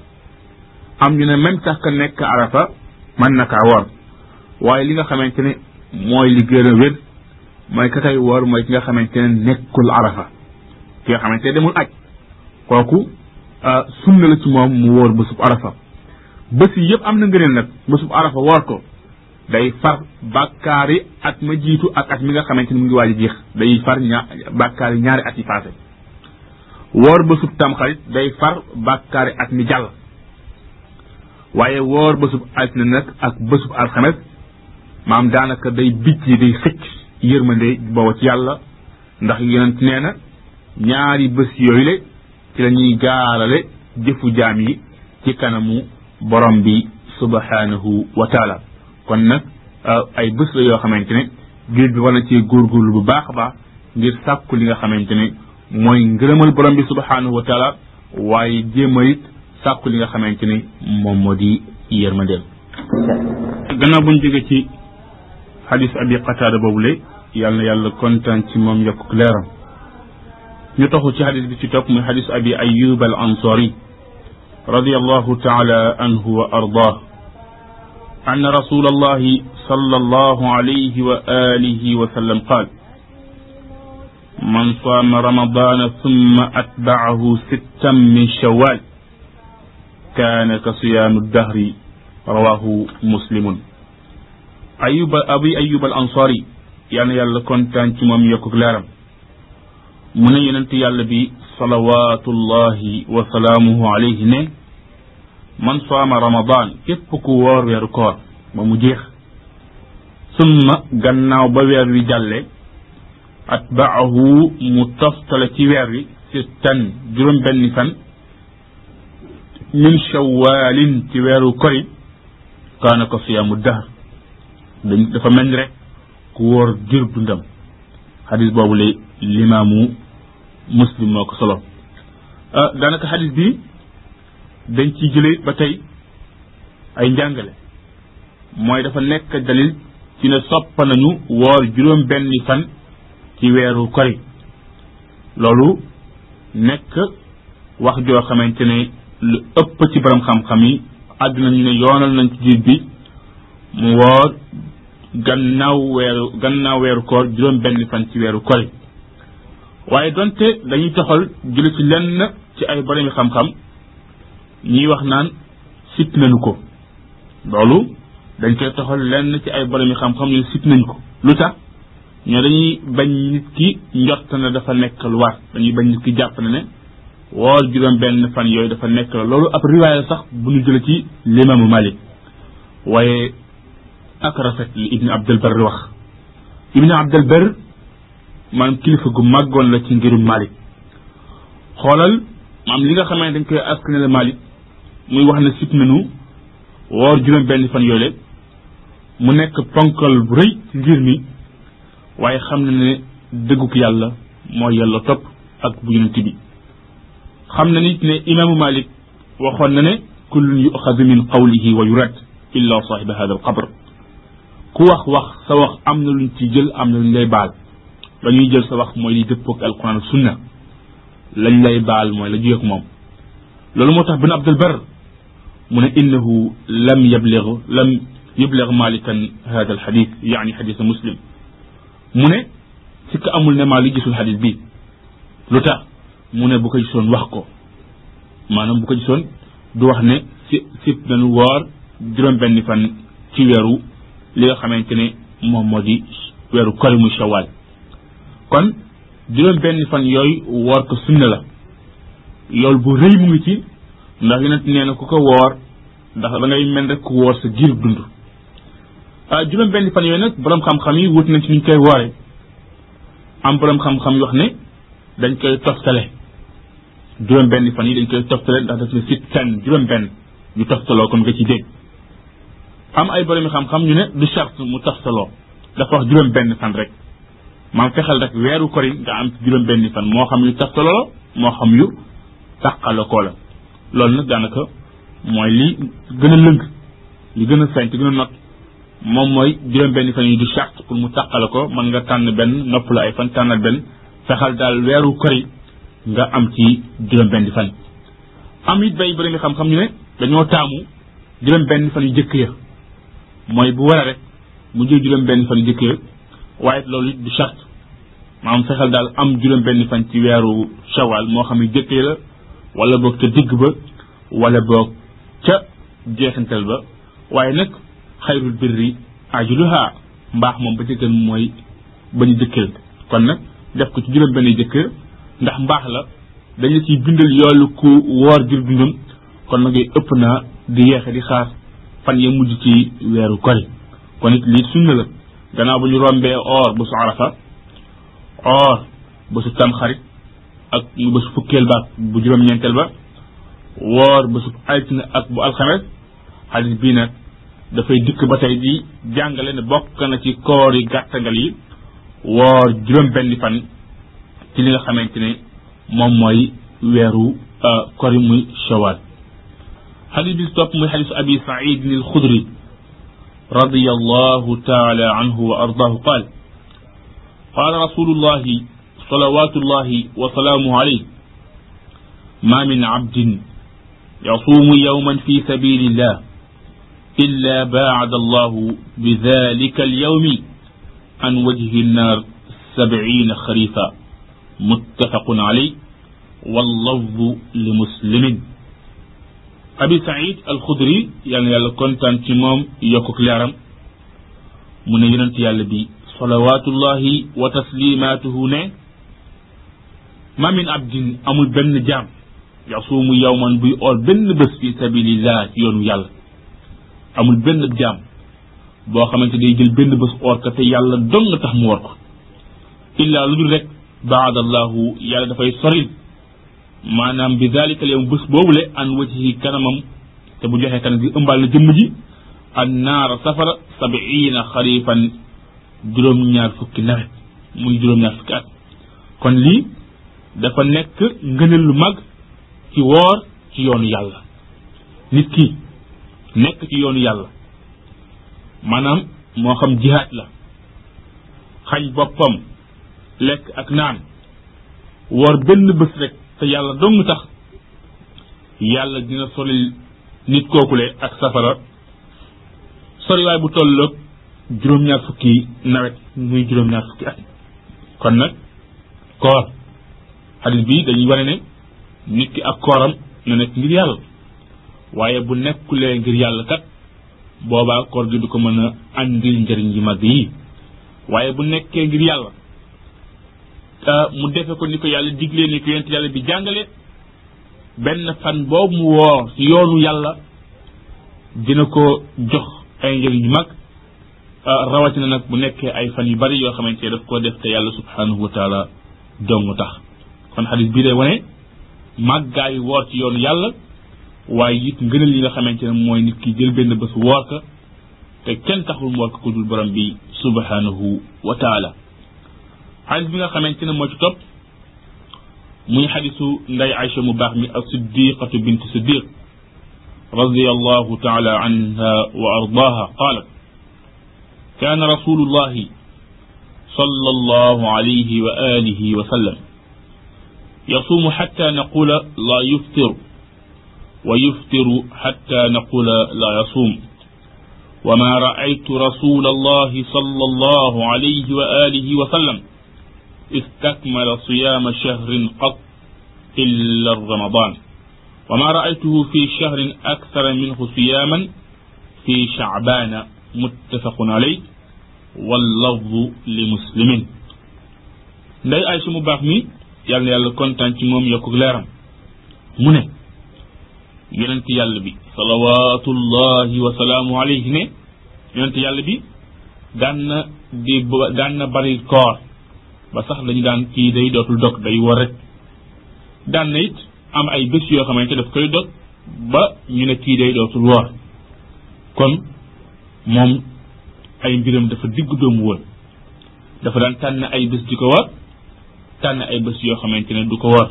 am ñu ne même sax ka nekk arafa mën na kaa woor waaye li nga xamante ne mooy li gën a wér mooy ka kay woor mooy ki nga xamante ne nekkul arafa ki nga xamante ne demul aj kooku sunna la ci moom mu wóor bésub arafa bés yi yëpp am na ngëneel nag bésub arafa woor ko day far bàkkaari at ma jiitu ak at mi nga xamante ni mu ngi waaj a jeex day far ña bàkkaari ñaari at yi passé woor bésub tamxarit day far bàkkaari at mi jàll waaye woor bésub altine nag ak bésub alxames maam daanaka day bicc yi day xëcc yërmande booba ci yàlla ndax yonent nee na ñaari bés yooyu le ci la ñuy gaarale jëfu jaam yi ci kanamu borom bi subhanahu wa taala kon nag ay bés la yoo xamante ne jullit bi war na ci góorgóorlu bu baax a baax ngir sàkku li nga xamante ne mooy ngërëmal borom bi subhanahu wa taala waaye jéem a it sàkku li nga xamante ne moom moo di yërmandeel gannaaw buñ jóge ci xadis abi qataada boobule yàlla na yàlla kontaan ci moom yokk leeram ñu taxu ci xadis bi ci topp muy xadis abi ayub al ansari radiallahu taala anhu wa ardah أن رسول الله صلى الله عليه وآله وسلم قال من صام رمضان ثم أتبعه ستا من شوال كان كصيام الدهر رواه مسلم أيوب أبي أيوب الأنصاري يعني يلا كنت أنت مم يكوك لارم من يننت يلا بي صلوات الله وسلامه عليه نه man saama ramadan képp ku woor weeru koor ba mu jeex summa gannaaw ba weer wi jàlle atbaahu mu toftale ci weer wi sittan juróom benni fan min shawaalin ci weeru kori kaana ko siyaamu dahr dañ dafa mel ni rek ku wóor jër dundam xadis boobu lay limaamu muslim moo ko solo daanaka xadis bi dañ ci jële ba tey ay njàngale mooy dafa nekk dalil ci ne soppa nañu woor juróom benni fan ci weeru kori loolu nekk wax joo xamante ne lu ëpp ci borom xam-xam yi àgg nañu ne yoonal nañ ci jiit bi mu woor gannaaw weeru gannaaw weeru koor juróom benni fan ci weeru kori waaye donte dañuy toxal jële ci lenn ci ay boromi xam-xam ñiy wax naan sit nañu ko loolu dañ koy toxal lenn ci ay boromi xam-xam ñu sit nañ ko lu tax ñoo dañuy bañ nit ki njott na dafa nekk lu war dañuy bañ nit ki jàpp na ne woor juróom benn fan yooyu dafa nekk la loolu ab riwaaya sax bu ñu jële ci limaamu malik waaye ak rafet li ibni abdul bar wax ibni abdul bar maanaam kilifa gu màggoon la ci ngirum malik xoolal maam li nga xamante dañ koy askanale malik muy wax ne sit nañu woor juróom benn fan yooyu mu nekk ponkal bu rëy ci ngir mi waaye xam na ne dëgguk yàlla moo yàlla topp ak bu yonent bi xam na nit ne imaamu malik waxoon na ne kullun yuxadu min qawlihi wa yurad illa saahiba hada al qabr ku wax wax sa wax am na luñ ci jël am na luñ lay baal la ñuy jël sa wax mooy li dëppook alquran ak sunna lañ lay baal mooy la juyeek moom loolu moo tax bin abdul bar mu ne innahu lam yablig lam yublig malikan hada al xadis yaani xadisa muslim mu ne si ka amul ne Maalik gisul xadis bi lu tax mu ne bu ko gisoon wax ko maanaam bu ko gisoon du wax ne si sib nañu woor juróom benn fan ci weeru li nga xamante ne moom moo di weeru kori muy shawaal kon juróom benn fan yooyu woor ko sunna la loolu bu rëy mu ngi ci ndax yonent nee na ku ko woor ndax da ngay mel rek ku woor sa giir dund ah juróom benn fan yooyu nag borom xam-xam yi wut nañ ci nuñ koy woore am borom xam-xam yi wax ne dañ koy toftale juróom benn fan yi dañ koy toftale ndax daf ne sit ten juróom benn ñu toftaloo comme nga ci dégg am ay borom xam-xam ñu ne du charte mu toftaloo dafa wax juróom benn fan rek maam fexeel rek weeru kori nga am ci juróom benn fan moo xam yu toftaloo moo xam yu tàqala koo la loolu nag daanaka mooy li gën a lëng li gën a feeñ te gën a not moom mooy juróom benn fan yi du charte pour mu tàqale ko mën nga tànn benn nopp la ay fan tànnal benn fexal daal weeru kori nga am ci juróom benn fan am it bay bëri xam-xam ñu ne dañoo taamu juróom benn fan yu jëkk ya mooy bu war a rek mu jël juróom benn fan yu jëkk ya waaye loolu it du charte maanaam fexal daal am juróom benn fan ci weeru shawal moo xam yu jëkk ya la wala boog ca digg ba wala boog ca jeexintal ba waaye nag xayrul birri ajluha mbaax moom ba ca gën mooy ba ñu jëkkër kon nag def ko ci juróom benn jëkkër ndax mbaax la dañu ciy bindal yoolu ku woor jur dundam kon nag ëpp naa di yeexe di xaar fan ya mujj ci weeru kori kon it lii sunna la gannaaw bu ñu rombee or bu su arafa or ba su tamxarit ak ba su fukkeel ba bu juróom-ñeenteel ba woor ba su altine ak bu alxames xadis bii nag dafay dikk ba tey di jàngale ne bokk na ci koor yi gàttangal yi woor juróom benni fan ci li nga xamante ne moom mooy weeru kori muy shawal xadis bi topp muy xadisu abi saidin al xudri رضي الله تعالى عنه وأرضاه قال قال رسول الله صلوات الله وسلامه عليه ما من عبد يصوم يوما في سبيل الله إلا باعد الله بذلك اليوم عن وجه النار سبعين خريفا متفق عليه واللفظ لمسلم abi saïd alxudri yal na yàlla kontaan ci moom yokkuk leeram mu ne yonent yàlla bi salawaatullahi wa taslimaatuhu ne ma min abdin amul benn jaam yasuumu yawman buy ool benn bés fi sabilillah ci yoonu yàlla amul benn jaam boo xamante day jël benn bés oor ko te yàlla dong nga tax mu war ko illaa lu dul rek baadallahu yàlla dafay soril maanaam bi dalika al yawm bés boobule an wajhi kanamam te bu joxee kanam gi ëmbaal na jëmm ji an naara safara sabiina xarifan juróom-ñaar fukki nawet muy juróom-ñaar fukki at kon lii dafa nekk ngëneel lu mag ci woor ci yoonu yàlla nit ki nekk ci yoonu yàlla maanaam moo xam jihaat la xañ boppam lekk ak naan woor benn bés rek te yàlla dong tax yàlla dina solil nit kookule ak safara soriwaay bu tolloog juróom-ñaar fukki nawet muy juróom-ñaar fukki at kon nag koor xadis bi dañuy wane ne nit ki ak kooram na nekk ngir yàlla waaye bu nekkulee ngir yàlla kat boobaa koor gi du ko mën a andil njëriñ yi mag yi waaye bu nekkee ngir yàlla mu defe ko ni ko yàlla diglee ni ko yonent yàlla bi jàngale benn fan boobu mu woor ci yoonu yàlla dina ko jox ay njëriñ yu mag rawatina nag bu nekkee ay fan yu bari yoo xamante ne daf koo def te yàlla subhanahu wa taala dong tax kon xadis bii day wane màggaayu woor ci yoonu yàlla waaye it ngënal yi nga xamante ne mooy nit ki jël benn bés woor ka te kenn taxul mu woor ko ku dul borom bi subhanahu wa taala xadis bi nga xamante ne moo ci topp muy xadisu nday Aïcha mu baax mi ak siddiqatu bint siddiq radiyallahu taala anha wa ardaha qalat كان رسول الله صلى الله عليه وآله وسلم يصوم حتى نقول لا يفطر ويفطر حتى نقول لا يصوم وما رأيت رسول الله صلى الله عليه وآله وسلم استكمل صيام شهر قط إلا رمضان وما رأيته في شهر أكثر منه صياما في شعبان متفق عليه واللفظ لمسلم nday Aysa mu baax mi yàlla na yàlla kontaan ci moom yokku leeram mu ne yonent yàlla bi salawatullahi wa salaamu alayhi ne yonent yàlla bi daan na di daan na bari koor ba sax dañu daan kii day dootul dog day war rek daan na it am ay bés yoo xamante daf koy dog ba ñu ne kii day dootul woor kon moom ay mbiram dafa digg doomu woon dafa daan tànn ay bés di ko war tànn ay bés yoo xamante ne du ko war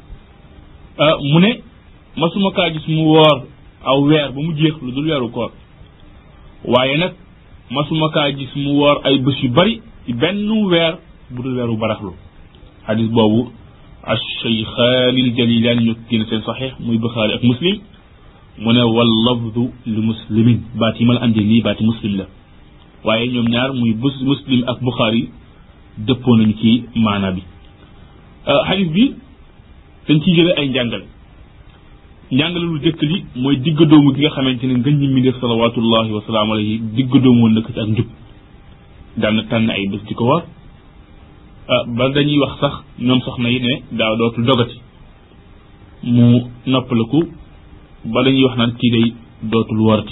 mu ne masuma kaa gis mu woor aw weer ba mu jeex lu dul weeru koor waaye nag masuma kaa gis mu woor ay bés yu bari ci benn weer bu dul weeru baraxlu xadis boobu acheykhaani ljalilaani ñoo génn seen saxiix muy buxaari ak muslim mu ne wal lafdu li muslimin baat yi ma la andi nii baati muslim la waaye ñoom ñaar muy bus muslim ak buxaari dëppoo nañu ci maana bi xadis bi dañ ciy jële ay njàngale njàngale lu jëkk li mooy digg doomu gi nga xamante ne ngën ñi mi def salawatullahi wa salaamu alayhi digg doomu woon nëkk ci ak njub daan na tànn ay bés di ko war ba dañuy wax sax ñoom soxna yi ne daaw dootul dogati mu noppaliku ba dañuy wax naan kii day dootul warati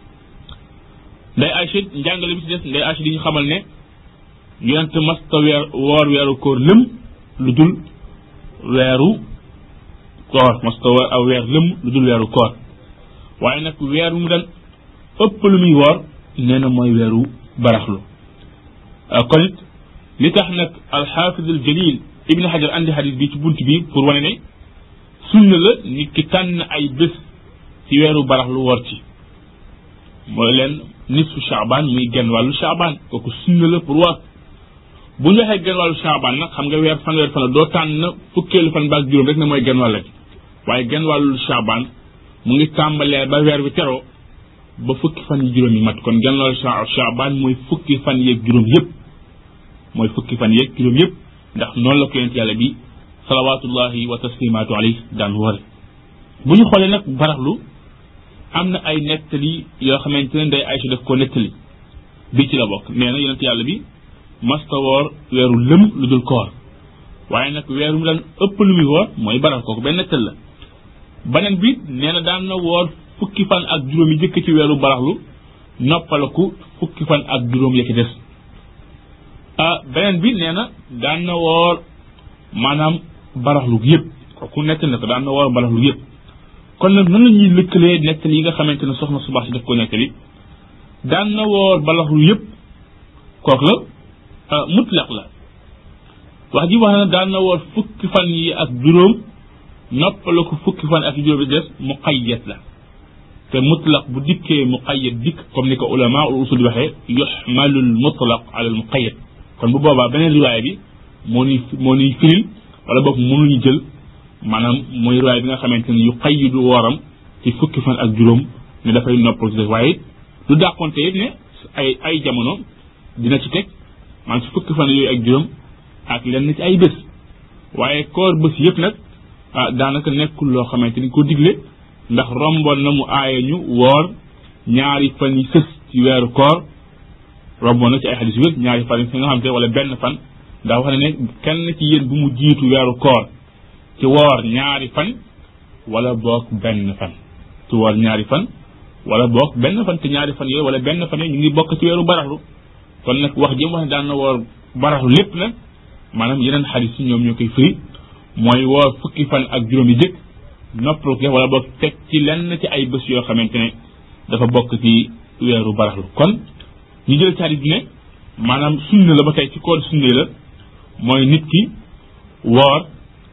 nday Aïcha njàngale bi ci des nday Aïcha di ñu xamal ne yonent masta weer woor weeru koor lëm lu dul weeru koor masta woor aw weer lëm lu dul weeru koor waaye nag weer mu daan ëpp lu muy woor nee na mooy weeru baraxlu kon it li tax nag alxaafid al jalil ibni xajar andi xadis bi ci bunt bi pour wane ne sunna la nit ki tànn ay bés ci weeru baraxlu woor ci mooy leen nisfu chaabaan muy genn wàllu chaabaan kooku sunna la pour woor bu ñu waxee genn wàllu chaabaan nag xam nga weer fanweer fan la doo tànn fukkeelu fan baak juróom rek ne mooy genn wàll gi waaye genn wàllu chaabaan mu ngi tàmbalee ba weer bi teroo ba fukki fan yi juróom yi mat kon genn wàllu chaabaan mooy fukki fan yeeg juróom yëpp mooy fukki fan yeeg juróom yëpp ndax noonu la ko yonent yàlla bi salawaatullahi wa taslimaatu alayhi daan woore bu ñu xoolee nag baraxlu am na ay nettali yoo xamante ne nday Aysa daf ko nettali bi ci la bokk nee na yonent yàlla bi masta woor weeru lëm lu dul koor waaye nag weeru mu daan ëpp lu muy woor mooy baral kooku benn nettal la beneen bi nee na daan na woor fukki fan ak juróom yi jëkk ci weeru baraxlu noppalaku fukki fan ak juróom ya ci des ah beneen bi nee na daan na woor maanaam baraxlu yëpp kooku nettal na ko daan na woor baraxlu yëpp kon nag nan la ñuy lëkkalee nettali yi nga xamante ne soxna subax si daf ko nettali daan na woor baraxlu yëpp kooku la mutlaq la wax ji wax na daan na woor fukki fan yi ak juróom noppala ko fukki fan ak juróom yi des muqayyad la te mutlaq bu dikkee muqayyad dikk comme ni ko ulama ul usul di waxee yuxmalu l mutlaq ala al muqayyad kon bu boobaa beneen riwaaya bi moo ñuy moo ñuy firil wala boog mënuñu jël maanaam mooy riwaaya bi nga xamante ne yu qayyidu wooram ci fukki fan ak juróom ne dafay noppal ci des waaye du dàqonte it ne ay ay jamono dina ci teg man ci fukki fan yooyu ak juróom ak lenn ci ay bés waaye koor bés yëpp nag ah daanaka nekkul loo xamante ni ko digle ndax romboon na mu aaye ñu woor ñaari fan yi sës ci weeru koor romboon na ci ay xadis wér ñaari fan yi nga xamante wala benn fan ndax wax ne ne kenn ci yéen bu mu jiitu weeru koor ci woor ñaari fan wala boog benn fan ci woor ñaari fan wala boog benn fan te ñaari fan yooyu wala benn fan yooyu ñu ngi bokk ci weeru baraxlu kon nag wax jëm wax ne daan na woor baraxlu lépp nag maanaam yeneen xadis yi ñoom ñoo koy firi mooy woor fukki fan ak juróom yi jëkk noppalu ko wala boog teg ci lenn ci ay bés yoo xamante ne dafa bokk ci weeru baraxlu kon ñu jël ci xadis bi ne maanaam sunna la ba tey ci koor sunna la mooy nit ki woor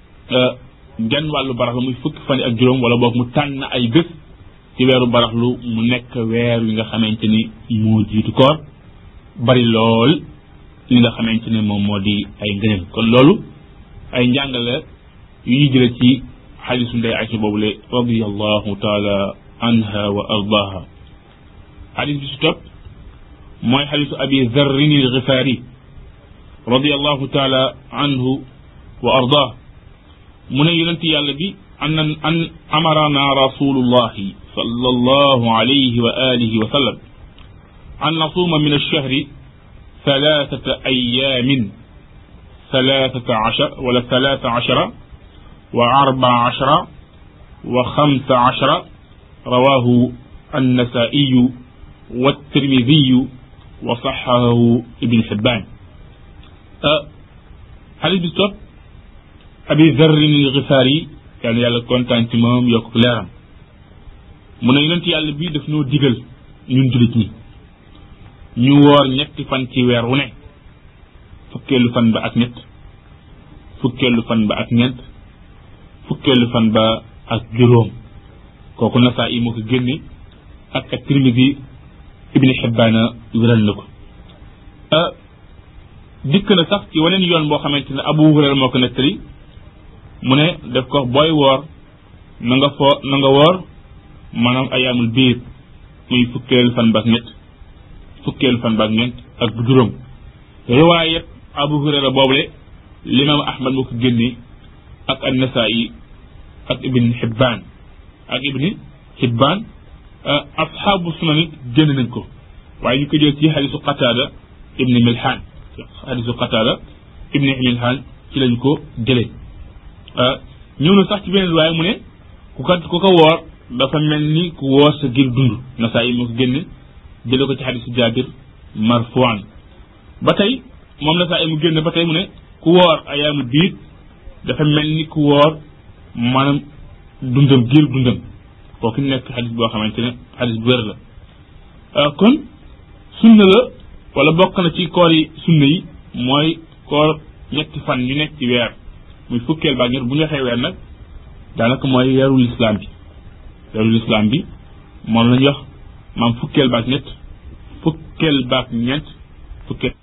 genn wàllu baraxlu muy fukki fan ak juróom wala boog mu tànn ay bés ci weeru baraxlu mu nekk weer wi nga xamante ni moo jiitu koor bari lool li nga xamante ne moom moo di ay ngëneel kon loolu ay njàngale yu ñuy jële ci xadisu ndey Aysa boobule radiallahu taala anha wa ardaha xadis bi si topp mooy xadisu abi zarrin al xifaari radiallahu taala anhu wa ardah mu ne yonent yàlla bi an an amarana rasulullahi sallallahu alayhi wa alihi wa sallam an nasuuma min alchahri ثلاثة أيام ثلاثة عشر ولا ثلاثة عشر وأربع عشر وخمس عشر رواه النسائي والترمذي وصححه ابن حبان أه حديث بستوب أبي ذر الغفاري يعني يالا كونتان تي موم يوك ليرام من يونتي يالا بي داف نو ديغال ñun julit ñi ñu woor ñetti fan ci weer wu ne fukkeelu fan ba ak ñett fukkeelu fan ba ak ñeent fukkeelu fan ba ak juróom kooku nasaa yi moo ko génne ak ak tirmidi ibni xibbaana wéral na ko dikk na sax ci waneen yoon boo xamante ne abu hurayra moo ko nettali mu ne def ko booy woor na nga foo na nga woor maanaam ayaamul biir muy fukkeelu fan ba ak ñett fukkeelu fan ba ak ñeent ak bu juróom riwaayat abu hurayra boobule limaam ahmad moo ko génne ak an nasaa'i ak ibn xibbaan ak ibni hibbaan asxaabu sunan it génn nañ ko waaye ñu ko jël ci xadisu qataada ibni milhaan xadisu qataada ibni milhaan ci lañ ko jëlee ñëw na sax ci beneen waaye mu ne ku ko ku ko woor dafa mel ni ku woor sa gir dund nasaa yi moo ko génne jële ko ci xadisu jaabir marfuan ba tey moom nasaa yi mu génne ba tey mu ne ku woor ayaamu biit dafa mel ni ku woor maanaam dundam giir dundam kooku nekk xadis boo xamante ne xadis bu wér la kon sunna la wala bokk na ci koor yi sunna yi mooy koor ñetti fan yu nekk ci weer muy fukkeel baak ñett bu ñu waxee weer nag daanaka mooy weeru lislaam bi weeru lislaam bi moom lañuy wax maam fukkeel baak ñett fukkeel baak ñeent fukkeel